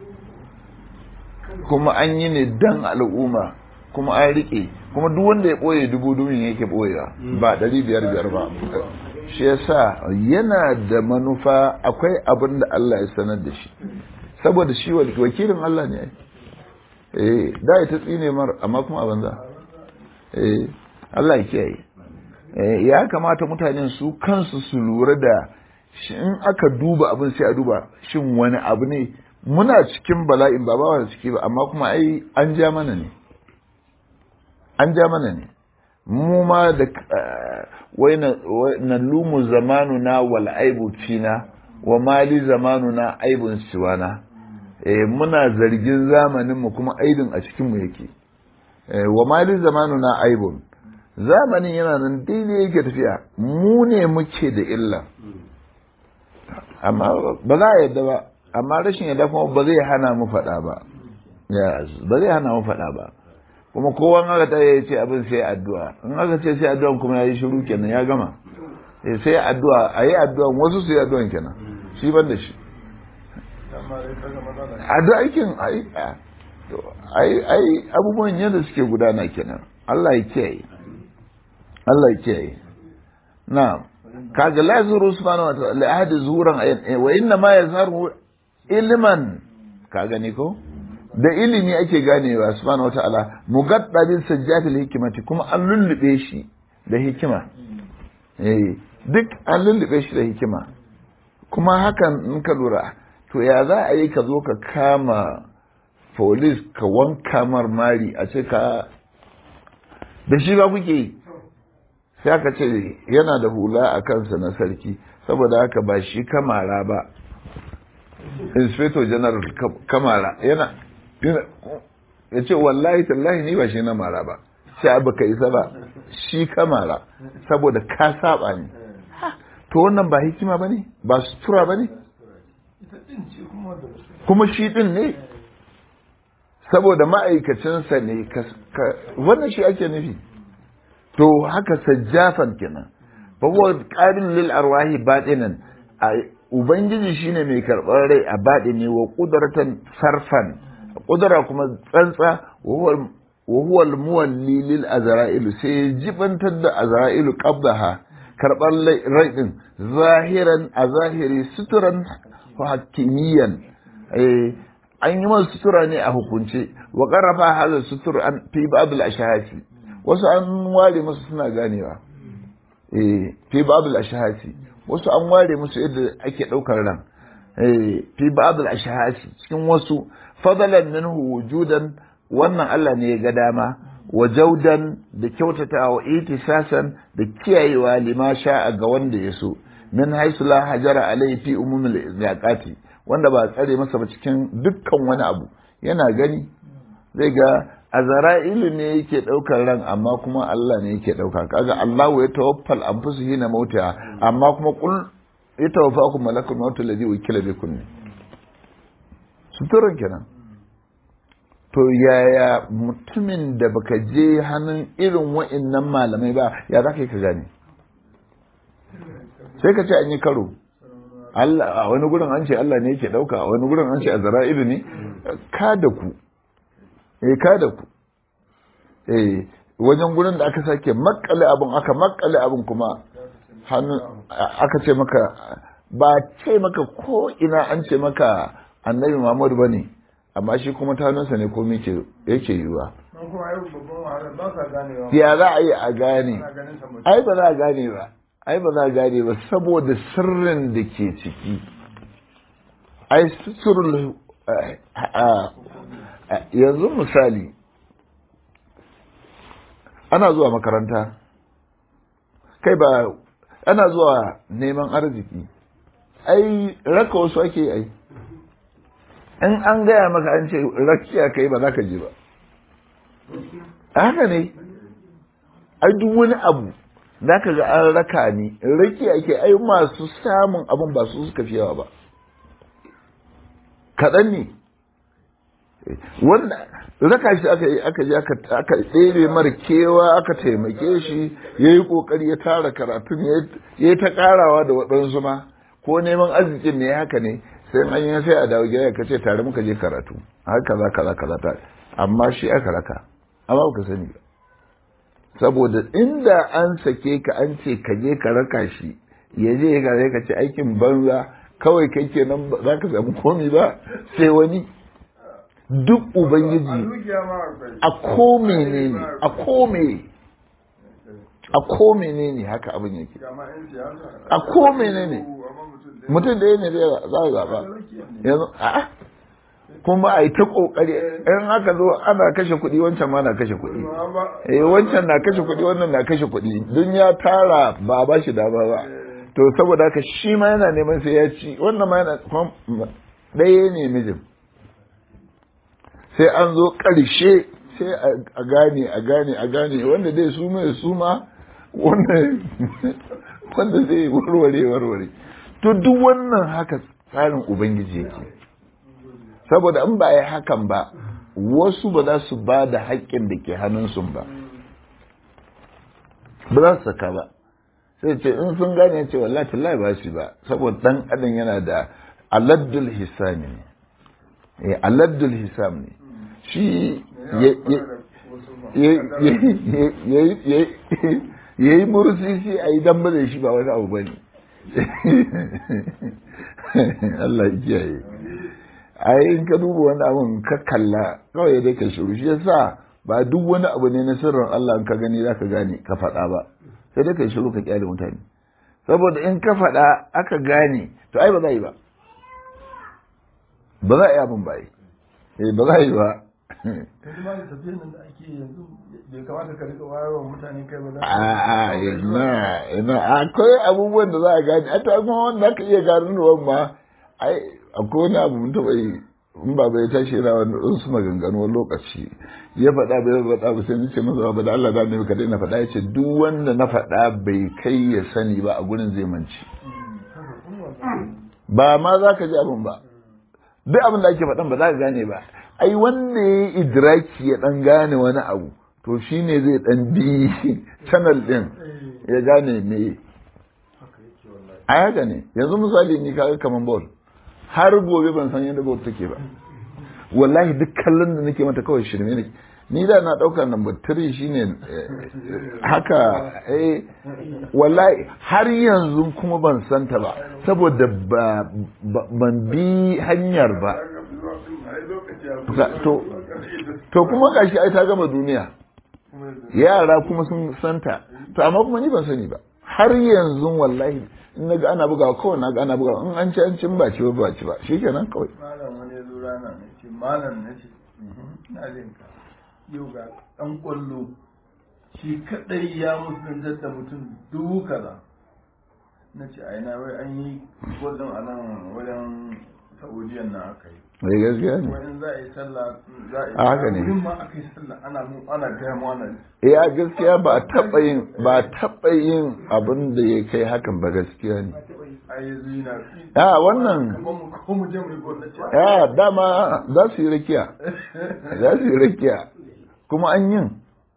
kuma an yi ne dan al'umma kuma an riƙe kuma duk wanda ya ɓoye dubu dumin yake ɓoyewa ba ɗari biyar biyar ba shi yasa yana da manufa akwai abin da Allah ya sanar da shi saboda shi wal- wakilin Allah ne ai. eh da ya ta tsine mar amma kuma a banza eh Allah ya kiyaye eh ya kamata mutanen su kansu su lura da shi in aka duba abin sai a duba shin wani abu ne muna cikin bala'in ba ba da ciki ba amma kuma ai an ja mana ne an ja mana ne mu ma da wai na lumu zamanuna wal aibu fina wa mali zamanuna aibun siwana eh muna zargin zamanin mu kuma aibin a cikin mu yake eh wa mali zamanuna aibun zamanin yana nan daidai yake tafiya mu ne muke da illa amma ba za a yadda ba amma rashin yadda kuma ba zai hana mu faɗa ba ba zai hana mu faɗa ba kuma kowa in aka tare ya ce abin sai addu'a in aka ce sai addu'a kuma ya yi shiru kenan ya gama Eh, sai addu'a a yi addu'a wasu su yi addu'an kenan shi ban da shi amma dai kaga matsala addu'a aikin ai a- to, ai ai abubuwan yadda suke gudana kenan Allah ya kiyaye Allah ya kiyaye na'am kaga la zuru subhanahu wa ta'ala la ahadi zuhuran ayat wa inna ma yazharu ilman ka gani ko da ilimi ake ganewa subhanahu wa ta'ala mugadda bil sajjatil hikmati kuma an lullube shi da hikima eh duk an lullube shi da hikima kuma hakan in ka lura to ya za a yi ka zo ka kama polis ka wanka marmari a ce ka da shi ba kuke yi sai aka ce yana da hula a kansa na sarki saboda haka ba shi kamara ba inspector general ka- kamara yana yana ya ce wallahi tallahi ni ba shi na mara ba sai abu ka isa ba shi ka mara saboda ka saba ne to wannan ba hikima ba ne ba sutura ba ne ita din ce kuma da wasu kuma shi din ne saboda ma'aikacinsa ne wannan shi ake nufi to haka sajjafan kenan fa huwa qabil lil arwahi batinan ubangiji shine mai karɓar rai a batini wa qudratan sarfan qudra kuma tsantsa wa huwa al muwalli lil azra'il sai jibantar da azra'ilu qabdaha karɓar rai din zahiran a zahiri suturan hakimiyan an yi masu sutura ne a hukunce wa ƙarrafa halar sutur an fi babul ashahasi wasu an ware musu suna ganewa fi babul ashahasi wasu an ware musu yadda ake ɗaukar ran fi babul ashahasi cikin wasu fadalan minhu wujudan wannan Allah ne ya ga dama wa jaudan da kyautata wa itisasan da kiyayewa lima sha'a ga wanda ya so min haisu la hajara alai fi umumul izaqati wanda ba tsare masa ba cikin dukkan wani abu yana gani zai ga azra'ilu ne yake daukar ran amma kuma Allah ne yake dauka kaga Allah ya tawaffal anfusu hina mauta amma kuma kul ya tawaffakum malakul maut alladhi wukila bikum ne suturan kenan to yaya mutumin da baka je hannun irin wa'annan malamai ba ya za ka yi ka gane sai ka ce an yi karo Allah a wani gurin an ce Allah ne yake dauka a wani gurin an ce Azra'ilu ne ka da ku eh ka da ku eh wajen gurin da aka sake makale abin aka makale abin kuma hannu aka ce maka ba ce maka ko ina an ce maka annabi Muhammad bane amma shi kuma tanunsa ne komai ke yake yiwa nan kuma ai babban wahala ba sa ganewa ya za a yi a gane ana ganin sa mutum ai ba za a gane ba ai ba za a gane ba saboda sirrin da ke ciki ai sirrul yanzu misali ana zuwa makaranta kai ba ana zuwa neman arziki ai raka wasu ake yi ai in an gaya maka an ce rakiya kai ba za ka je ba haka ne ai duk wani abu za ka ga an raka ni raki ake ai masu samun abin ba su suka fi yawa ba kaɗan ne wanda raka shi aka yi aka je aka tsere mara kewa aka taimake shi ya yi ƙoƙari ya tara karatun ya yi ta ƙarawa da waɗansu ma ko neman arzikin ne haka ne sai an yi sai a dawo gida ka ce tare muka je karatu haka za kaza kaza ta amma shi aka raka amma ba ka sani ba saboda inda an sake ka an ce ka je ka raka shi ya je ka zai ka ce aikin banza kawai kai kenan ba za ka samu komi ba sai wani duk a ubangiji dukiya ma akwai a ko menene a ko me a ko menene haka abin yake ga ma yan siyasa a ko menene amma mutum da mutum da ne zai za a zaɓa yanzu a'a kuma a yi ta ƙoƙari in haka zo ana kashe kuɗi wancan ma na kashe kuɗi eh wancan na kashe kuɗi wannan na kashe kuɗi dun ya tara ba a ba shi dama ba to saboda haka shi ma yana neman sai ya ci wannan ma yana kuma ɗaya ne mijin sai an zo ƙarshe sai a gane a gane a gane wanda dai su mai su ma wanda wanda zai warware warware to duk wannan haka tsarin ubangiji yake saboda in ba a yi hakan ba wasu ba za su ba da haƙƙin da ke hannunsu ba ba za su saka ba sai ce in sun gane ce wallahi tallahi ba shi ba saboda dan adam yana da aladdul hisam ne eh aladdul hisam ne shi ya yi mursisi a yi dan da shi ba wani abu ba ne Allah ya kiyaye ai in ka duba wani abun ka kalla kawai dai ka shiru shi yasa ba duk wani abu ne na sirrin Allah in ka gani zaka gane ka faɗa ba sai dai ka shiru ka kyale mutane saboda in ka faɗa aka gane to ai ba za yi ba ba za a yi abin ba yi eh ba za a yi ba yanzu ma da tafiyan nan da ake yanzu bai kamata ka rika wayarwa mutane kai ba za a a ina ina akwai abubuwan da za a gane a to amma wanda aka iya ganowa ma ai akwai wani abu mun taɓa yi in ba bai tashi yana wani su maganganu wani lokaci ya faɗa bai faɗa ba sai nace masa ba da Allah da ne ka daina faɗa yace duk wanda na faɗa bai kai ya sani ba a gurin zai manci ba ma za ka ji abin ba duk abin da ake faɗan ba za ka gane ba ai wanda ya yi idraki ya ɗan gane wani abu to shine zai ɗan bi channel ɗin ya gane me a haka ne yanzu misali ni kaga kaman ball har gobe ban san yadda ball take ba wallahi duk kallon da nake mata kawai shirme ne ni da na ɗaukar number 3 shine haka eh wallahi har yanzu kuma ban santa ba saboda ban bi hanyar ba to kuma gashi ai ta gama duniya yara kuma sun santa to amma kuma ni ban sani ba har yanzu wallahi in na ga ana bugawa kawai na ga ana bugawa in an ci an cin ba ci ba ba ci ba shikenan kawai malam wani ya zo rana ne ce malam na ce na jin ka yau ga dan kwallo shi kadai ya musuluntar da mutum dubu kaza na ce ai na wai an yi gwazon a nan wajen saudiyan na aka yi mai gaskiya ne wani za a yi sallah za a yi A haka ne. wurin ma aka yi sallah ana mu ana gaya mu ana eh a gaskiya ba a taɓa yin ba a taɓa yin abin da ya kai hakan ba gaskiya ne a yi zina a wannan kamar mu ko mu je mu yi gwamnati ce ya dama za su yi rakiya za su yi rakiya kuma an yin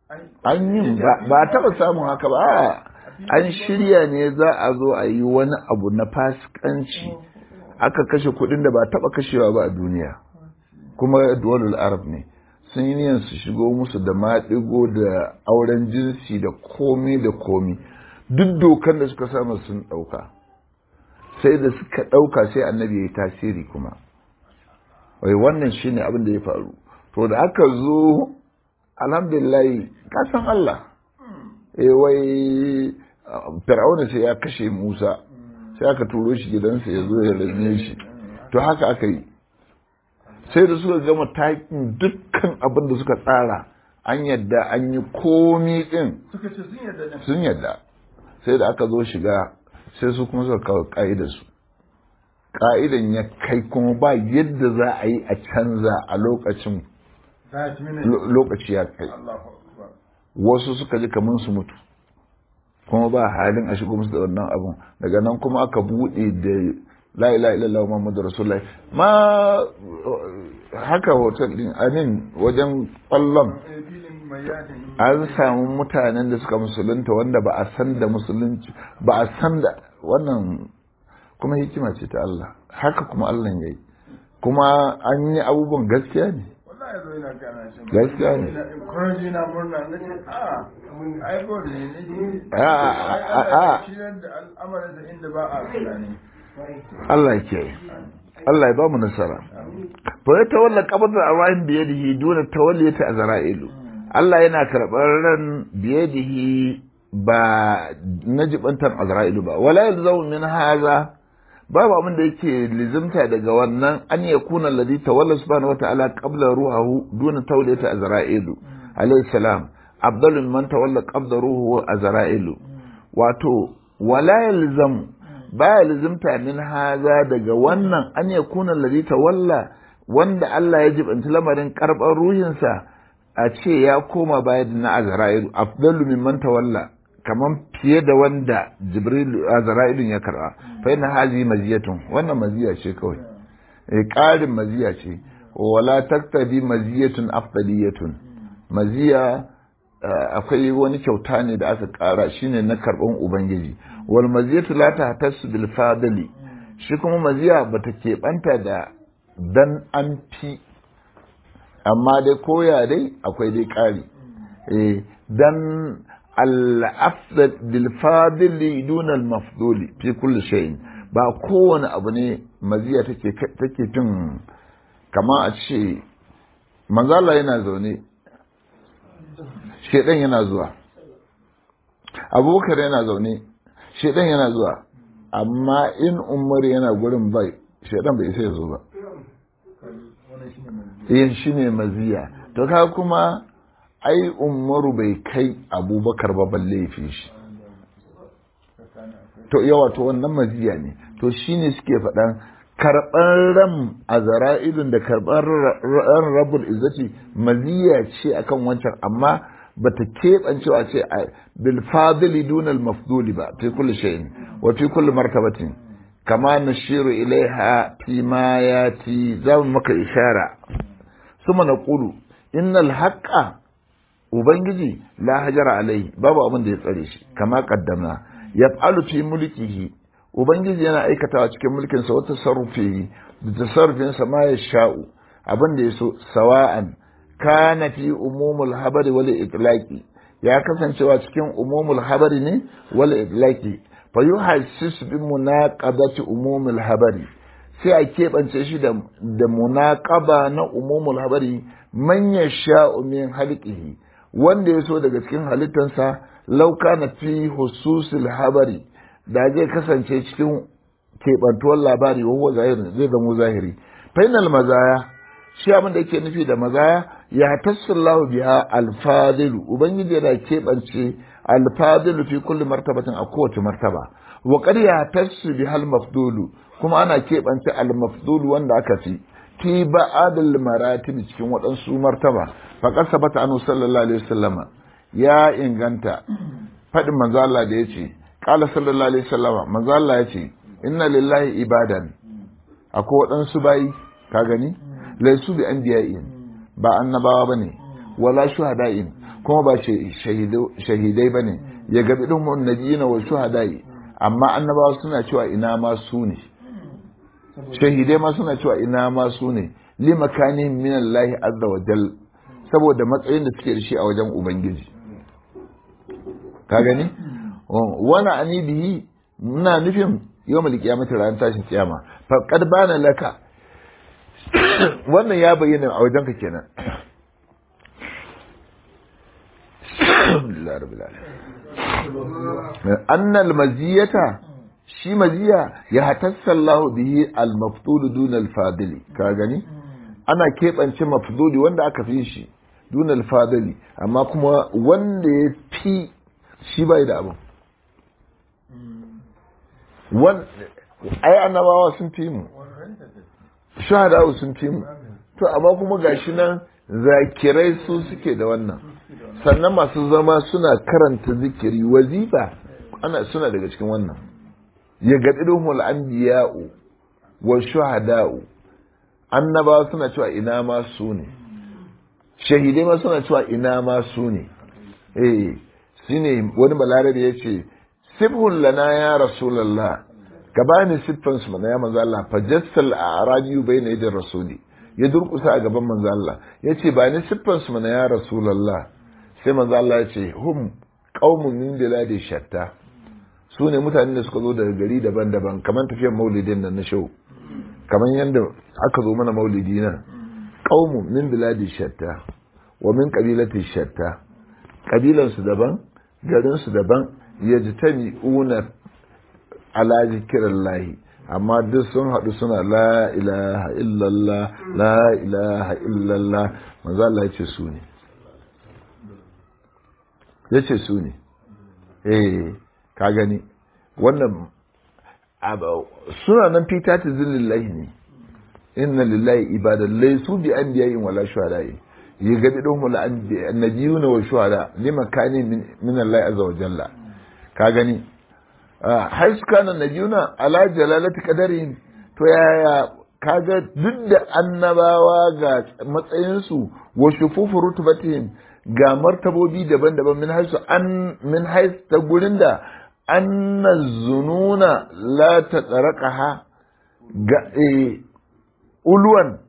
an yin ba ba a taɓa samun haka ba a an shirya ne za a zo a yi wani abu na fasikanci aka kashe kuɗin da ba a taɓa kashewa ba a duniya kuma duwalul arab ne sun yi niyan su shigo musu da maɗigo da auren jinsi da komi da komi duk dokar da suka samu sun ɗauka sai da suka ɗauka sai annabi ya yi tasiri kuma wai wannan shine abin da ya faru to da aka zo alhamdulillah kasan Allah eh wai fir'auna sai ya kashe Musa sai aka turo shi gidansa ya zo ya rame shi to haka aka yi sai da suka gama takin dukkan abin da suka tsara an yadda an yi komi din suka ce sun yarda ne sun yadda sai da aka zo shiga sai su kuma suka kawo ka'idarsu ka'idan ya kai kuma ba yadda za a yi a canza a lokacin za a ci mini lo- lokaci ya kai Allahu akbar wasu suka ji kamar su mutu kuma ba halin a shigo musu da wannan abun daga nan kuma aka buɗe da la ilaha illallah muhammadu rasulullahi ma haka hotel din amin wajen kwallon Eh, filin mai yadin an samu mutanen da suka musulunta wanda ba a san da musulunci ba a san da wannan kuma hikima ce ta Allah haka kuma Allah ya yi kuma an yi abubuwan gaskiya ne wallahi yazo yana gana shi Gaskiya ne. ina encourage na murna na ce a ai god ne ne ji A, a, a, a. shi da al'amarin da inda ba a tunani Allah ya kiyaye Allah ya ba mu nasara fa ya tawalla qabda arwahin bi yadihi duna tawalliyati azra'ilu Allah yana karɓar ran biyadihi ba na jibantar azra'ilu ba wala yalzamu min haza babu abin da yake lizimta daga wannan an ya kuna alladhi tawalla subhanahu wata'ala qabla ruhahu duna tawliyati azra'ilu alayhi salam afdalu man tawalla qabla ruhu azra'ilu wato wala yalzamu baya lizimta min haza daga wannan an ya kuna alladhi tawalla wanda Allah ya jibanci lamarin karɓar ruhinsa a ce ya koma baya da na azra'ilu afdalu mimman tawalla kaman fiye da wanda jibril azra'ilun ya karba fa inna hazi maziyatun wannan maziya ce kawai eh ƙarin maziya ce wala taktabi maziyatun afdaliyatun maziya eh, akwai wani kyauta ne da aka ƙara shine na karban ubangiji wal maziyatu la tahtassu bil fadli shi kuma maziya bata keɓanta da dan an fi amma dai koya dai akwai dai ƙari eh dan al-afdal bil fadli duna al-mafduli fi kulli shay'in ba kowane abu ne maziya take take tun kama a ce manzala yana zaune shedan yana zuwa abubakar yana zaune shedan yana zuwa amma in umar yana gurin bai shedan bai sai zo ba wannan shine mai yin shi ne maziya to ka kuma ai umaru bai kai abubakar ba balle ya fi shi tsakanin akwai to yawa to wannan maziya ne to shi ne suke faɗan karɓar ran a zara'ilun da karɓar ran rabul izzati maziya ce akan wancan amma bata keɓancewa ce a bil fadili dunal mafduli ba fi kulli shay'in wa fi kulli martabatin kama nashiru ilaiha fi ma yati za mu maka ishara suma naqulu innal haqqa ubangiji la hajara alai babu abin da ya tsare shi kama qaddamna yaf'alu fi mulkihi ubangiji yana aikatawa cikin mulkin sa wata sarrufi da tasarrufin sa ma ya sha'u abin da yaso sawa'an kana fi umumul habari wal itlaqi ya kasancewa cikin umumul habari ne wal itlaqi fa yuhassis bi munaqabati umumul habari sai a keɓance shi da da munaqaba na umumul habari man yasha'u min halqihi wanda ya so daga cikin halittansa lauka na fi hususul habari da zai kasance cikin keɓantuwar labari wa zahiri zai zama zahiri fainal mazaya shi abin da yake nufi da mazaya ya tassallahu biha alfadilu ubangiji yana keɓance alfadilu fi kulli martabatin a kowace martaba wa qad ya tassu biha almafdulu kuma ana keɓance almafdulu wanda aka fi fi ba'adul maratib cikin waɗansu martaba faqad sabata anhu sallallahu alaihi wasallama ya inganta faɗin manzo Allah da yace qala sallallahu alaihi wasallama manzo Allah yace inna lillahi ibadan akwai waɗansu bayi ka gani laisu bi anbiya'in ba annabawa bane wala shuhada'in kuma ba shahidai bane ya gabi din mun nabiyina wa shuhada'i amma annabawa suna cewa ina ma su ne shahidai ma suna cewa ina ma su ne li makanin min Allah azza wa jal saboda matsayin da suke da shi a wajen ubangiji ka gani wani ani bihi muna nufin yau mal kiyamata ran tashin kiyama fa qad bana laka wannan ya bayyana a wajen ka kenan annal maziyata shi maziya ya hatassallahu bihi al-mafdul dun al-fadili ka gani ana keɓance mafduli wanda aka fi shi dun al-fadili amma kuma wanda ya fi shi bai da abu wan ai annabawa sun fi mu shahadawa sun fi mu to amma kuma gashi nan zakirai su suke da wannan sannan masu zama suna karanta zikiri wazifa ana suna daga cikin wannan ya gaɗiɗin anbiya'u wa shuhada'u annabawa suna cewa ina ma su ne shahidai ma suna cewa ina ma su ne eh shine wani balarabe ya ce sibhun lana ya rasulallah ka bani siffan su mana ya manzo Allah fa jassal a'rabi bayna yadir rasuli ya durkusa a gaban manzo Allah ya ce ba ni siffan su mana ya rasulallah sai manzo Allah ya ce hum qaumun min biladi shatta su ne mutanen da suka zo daga gari daban-daban kamar tafiyar maulidin nan na shau kamar yadda aka zo mana maulidi nan qaumun min biladi shatta wa min qabilati shatta kabilan su daban garin su daban yajtami'una ala zikrillahi amma duk sun haɗu suna la ilaha illallah la ilaha illallah manzo Allah ya ce su ne ya ce su ne eh ka gani wannan suna nan fita ta zillillahi ne inna lillahi ibadan laysu bi anbiya'in wala shuhada'i yagabi dum la annabiyuna wa shuhada lima kani min Allah azza wa jalla ka gani haisu kana nabiyuna ala jalalati qadarin to yaya kaga duk da annabawa ga matsayinsu wa shufufu rutubatihim ga martabobi daban-daban min haisu an min hais ta gurin da anna zununa la ta tsarakaha ga e, uluwan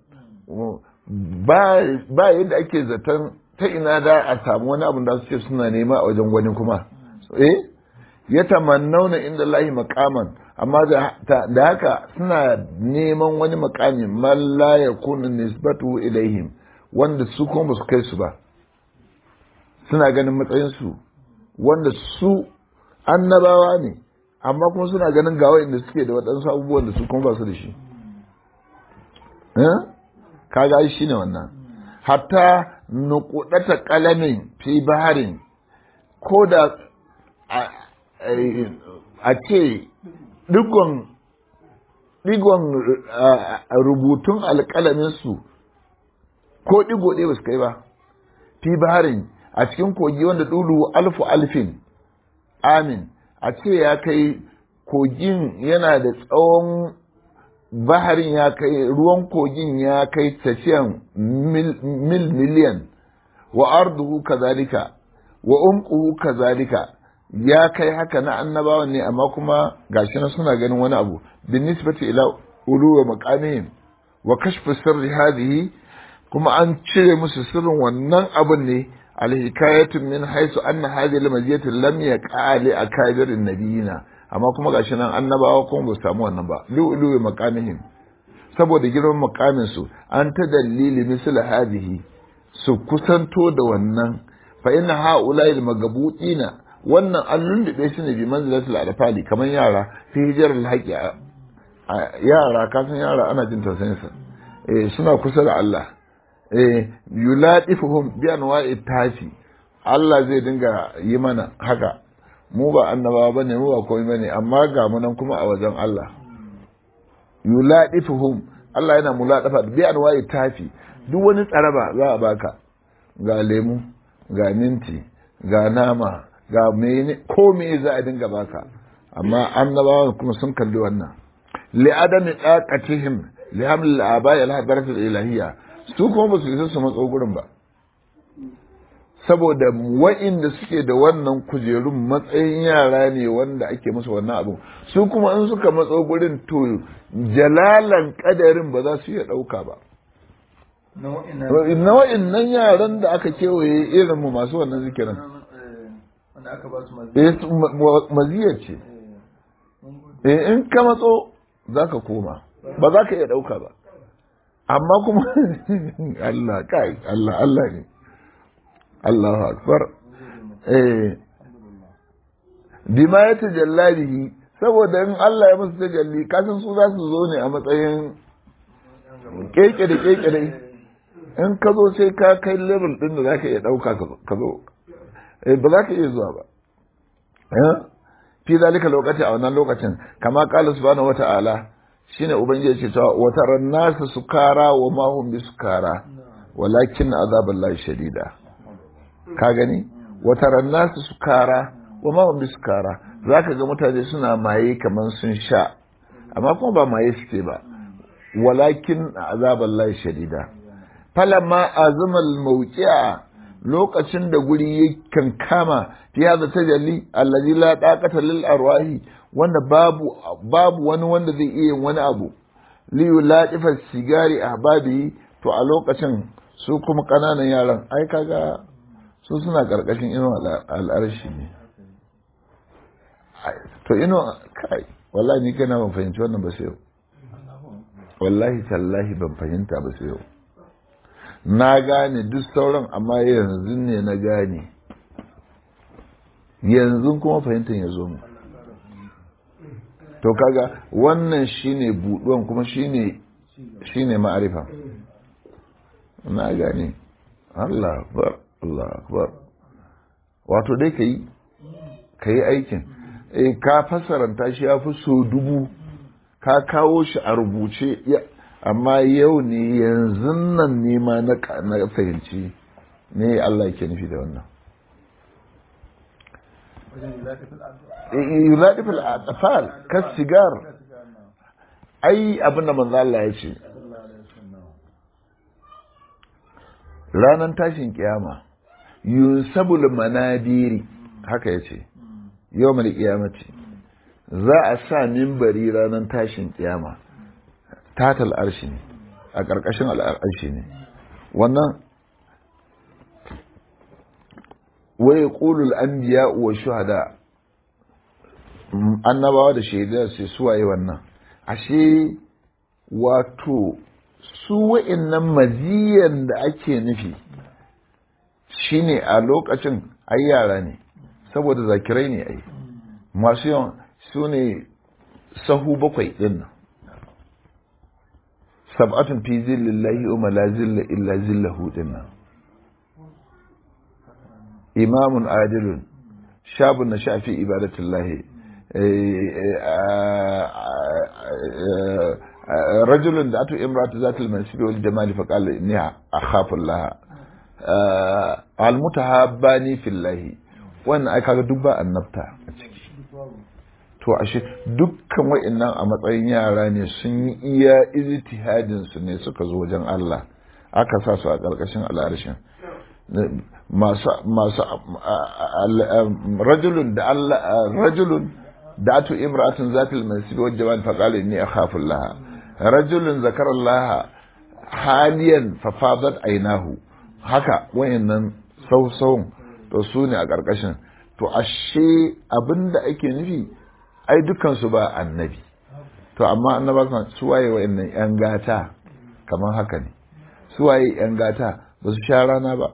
ba yadda ake zaton ta ina da a samu wani abin da suke suna nema a wajen wani kuma eh ya tamannauna inda lahi makaman amma da haka suna neman wani makami man la yakunu nisbatu ilaihim wanda su kuma su kai su ba suna ganin matsayinsu wanda su annabawa ne amma kuma suna ganin ga inda suke da waɗansu abubuwan da su kuma ba su da shi kaga shi ne wannan hatta nukudata kalamin fi baharin ko da a ce digon digon rubutun alƙalaminsu ko digo ɗaya ba su kai ba fi baharin a cikin kogi wanda ɗulu alfu alfin amin a ce ya kai kogin yana da tsawon baharin ya kai ruwan kogin ya kai tafiyan mil miliyan wa arduhu kazalika wa umquhu kazalika ya kai haka na annabawan ne amma kuma gashi na suna ganin wani abu bin nisbati ila uluwa maqamihim wa kashfu sirri hadhihi kuma an cire musu sirrin wannan abun ne alhikayatun min haisu anna hadhihi almaziyatu lam yaqa li akabirin nabiyina amma kuma gashi nan annabawa kuma ba su samu wannan ba lu'lu'i maqamihim saboda girman maqamin su an ta dalili misal hadhihi su kusanto da wannan fa inna ha'ula'i almagabutina wannan an lullube su ne bi manzilatul alfali kamar yara fi hijar alhaqi yara kasan yara ana jin tausayin sa eh suna kusa da Allah eh yuladifuhum bi anwa'i tafi Allah zai dinga yi mana haka mu ba annabawa bane mu ba komai bane amma ga mu nan kuma a wajen Allah yuladifuhum Allah yana muladafa bi anwa'i tafi duk wani tsaraba za a baka ga lemu ga minti ga nama ga mene ko me za a dinga baka amma annabawa kuma sun kalli wannan li adami taqatihim li haml al-aba'i al-hadarat al-ilahiyya su kuma ba su isa su matso gurin ba saboda wa'inda suke da wannan kujerun matsayin yara ne wanda ake musu wannan abu su kuma in suka matso gurin to jalalan kadarin ba za su iya ɗauka ba na wa'innan yaran da aka kewaye irin mu masu wannan zikirin maziyar ce in ka matso za ka koma ba za ka iya ɗauka ba amma kuma Allah kai Allah Allah ne Allahu akbar eh bima ya tajalla bihi saboda in Allah ya musu tajalli kasan su za su zo ne a matsayin keke da keke dai in ka zo sai ka kai level din da zaka iya dauka ka zo eh ba za ka iya zuwa ba eh fi zalika lokaci a wannan lokacin kama qala subhanahu wata'ala shine ubangiji ce cewa wata rannasa sukara wa mahum bi sukara walakin azaballahi shadida ka gani wata rannasa sukara wa mahum bi sukara zaka ga mutane suna maye kaman sun sha amma kuma ba maye suke ba walakin azaballahi shadida falamma azumal mawqi'a lokacin da guri yakan kama fi hada tajalli allazi la taqata lil arwahi wanda babu babu wani wanda zai iya wani abu li yulatifa sigari ahbabi to a lokacin su kuma kananan yaran ai kaga su suna karkashin ino al'arshi ne to ino kai wallahi ni kana ban fahimci wannan ba sai yau wallahi tallahi ban fahimta ba sai yau na gane duk sauran amma yanzu ne na gane yanzu kuma fahimtar ya zo mu to kaga wannan shine buduwan kuma shine shine ma'arifa na gane Allah akbar Allah akbar wato dai kai kai aikin eh ka fasaranta shi ya fi so dubu ka kawo shi a rubuce amma yau ne yanzu nan ne ma na fahimci ne Allah ke nufi da wannan yulaɗi fil atfal kas sigar ai abin da manzo Allah ya ce ranar tashin kiyama yunsabul manabiri haka ya ce yau mai kiyamati za a sa mimbari ranar tashin kiyama tatal arshi ne a ƙarƙashin al'arshi ne wannan waye ƙulul an biya wa shuhada annabawa da shaidar sai suwaye wannan ashe wato su wa'innan maziyan da ake nufi shine a lokacin ai yara ne saboda zakirai ne ai masu yawan su ne sahu bakwai ɗin nan sab'atun fi zillallahi wa la zilla illa zillahu dinnan imamun adilun shabun na shafi ibadatullahi rajulun da atu imratu zatul mansibi wal jamali fa qala inni akhafu Allah al mutahabbani fillahi wannan ai kaga duk ba annabta a ciki to ashe dukkan wa'annan a matsayin yara ne sun yi iya ijtihadin su ne suka zo wajen Allah aka sa su a ƙarƙashin al'arshin masu masu rajulun da Allah rajulun da atu imra'atun zatil mansib wal jamal fa qala inni akhafu Allah rajulun zakara Allah haliyan fa fadat aynahu haka wayannan sausawun to su ne a ƙarƙashin to ashe abinda ake nufi ai dukansu ba annabi to amma annaba su waye wayannan yan gata kamar haka ne su waye yan gata ba su sha rana ba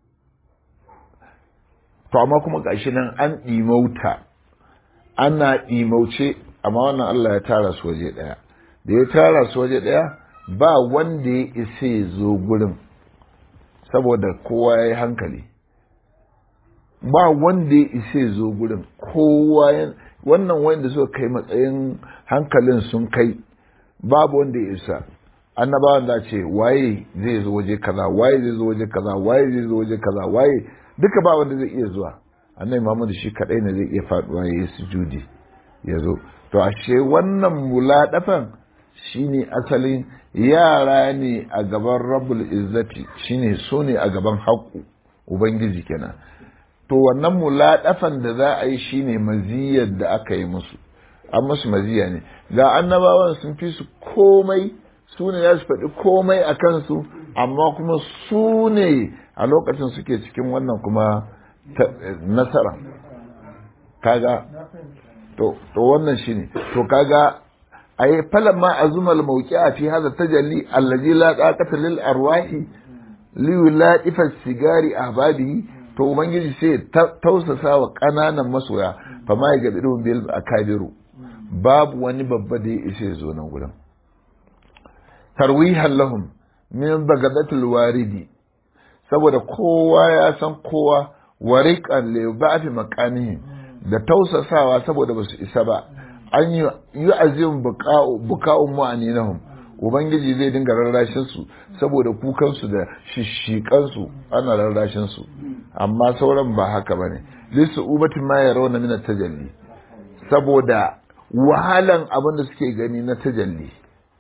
to amma kuma gashi nan an ɗimauta ana ɗimauce amma wannan Allah ya tara su waje ɗaya da ya tara su waje ɗaya ba wanda ya isa ya zo gurin saboda kowa ya yi hankali ba wanda ya isa ya zo gurin kowa ya wannan wanda suka kai matsayin hankalin sun kai babu wanda ya isa annabawan da ce waye zai zo waje kaza waye zai zo waje kaza waye zai zo waje kaza waye duka ba wanda zai iya zuwa annabi Muhammad shi kadai ne zai iya faduwa ya yi sujudi ya zo to ashe wannan muladafan shine asalin yara ne a gaban rabbul izzati shine su ne a gaban haƙu ubangiji kenan to wannan muladafan da za a yi shine maziyar da aka yi musu an musu maziya ne ga annabawan sun fi su komai su ne za su faɗi komai a kansu amma kuma su ne a lokacin suke cikin wannan kuma nasara kaga to wannan shine to kaga ay falamma azuma al-mawqi'a fi hadha tajalli allazi la taqata lil arwahi li yulaifa sigari ahbabihi to ubangiji sai tausasa wa kananan masoya fa ma ya gabi bil akabiru babu wani babba da ya ishe zo nan gurin tarwihan lahum min bagadatul waridi saboda kowa ya san kowa wariqan li ba'fi maqamihi da tausasawa saboda basu isa ba an yi azim buka'un mu'aninahum ubangiji zai dinga rarrashin su saboda kukan su da shishikan su ana rarrashin su amma sauran ba haka bane lisu ubatin ma yarawna min tajalli saboda wahalan abin da suke gani na tajalli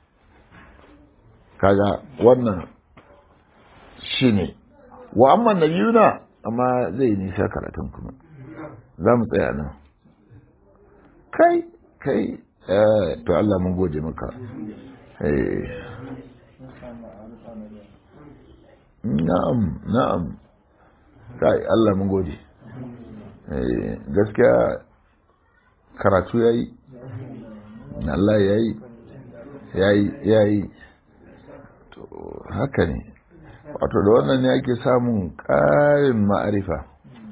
kaga wannan shine wa amma nabiyuna amma zai nisa karatun kuma za mu tsaya nan kai kai to Allah mun gode maka na'am na'am kai Allah mun gode gaskiya karatu yayi Allah yayi yayi yayi to haka ne wato da wannan ne ake samun ƙarin ma'arifa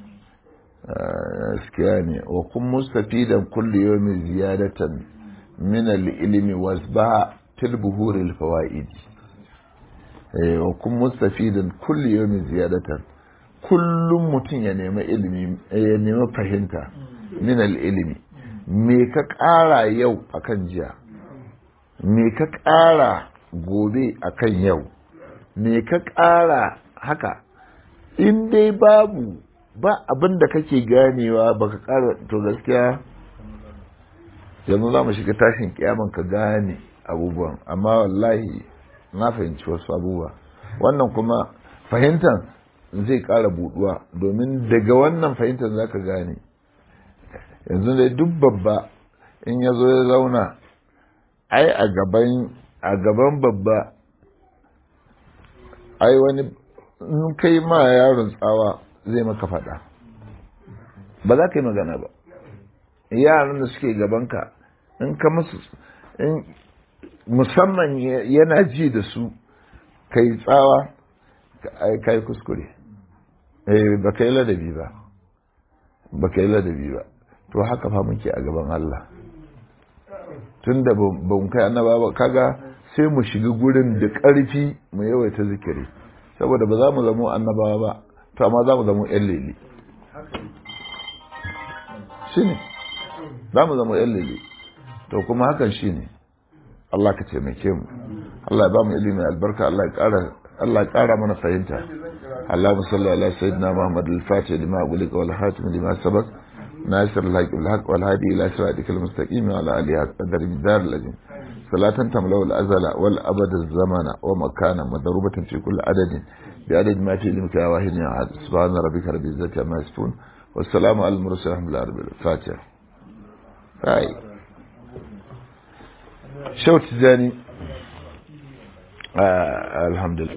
gaskiya ne wa kun mustafidan kulli yawmin ziyadatan min al-ilmi wasbaha til buhuri al-fawaid wa kun mustafidan kulli yawmin ziyadatan kullum mutum ya nemi ilimi ya nemi fahimta min al-ilmi me ka ƙara yau akan jiya me ka ƙara gobe akan yau me ka ƙara haka in dai babu ba abin da kake ganewa baka ƙara to gaskiya yanzu za mu shiga tashin kiyaman ka gane abubuwan amma wallahi na fahimci wasu abubuwa wannan kuma fahimtar zai ƙara buɗuwa domin daga wannan fahimtar za ka gane yanzu dai duk babba in ya zo ya zauna ai a gaban a gaban babba ai wani in kai ma yaron tsawa zai maka faɗa ba za ka yi magana ba yaran da suke gabanka in ka musu in musamman yana ji da su ka yi tsawa ka yi kuskure ba ka yi ladabi ba ba ka yi ladabi ba to haka fa muke a gaban Allah tun da ban kai annaba ba kaga sai mu shiga gurin da ƙarfi mu yawaita zikiri saboda ba za mu zamo annabawa ba to amma za mu zamo yan lele shi ne za mu zama yan lele to kuma hakan shi ne Allah ka taimake mu Allah ya ba mu ilimi albarka Allah ya ƙara Allah ya ƙara mana fahimta اللهم صل على سيدنا محمد الفاتح لما أغلق والحاتم لما سبق ناصر الحق بالحق والهادي إلى صراطك المستقيم وعلى آله قدر الدار الذي صلاة تملأ الأزل والأبد الزمن ومكانا مضروبة في كل عدد بعدد ما في علمك يا واحد يا أحد سبحان ربك رب العزة عما يصفون والسلام على المرسلين الحمد لله رب الفاتحة هاي شوت تجاني آه الحمد لله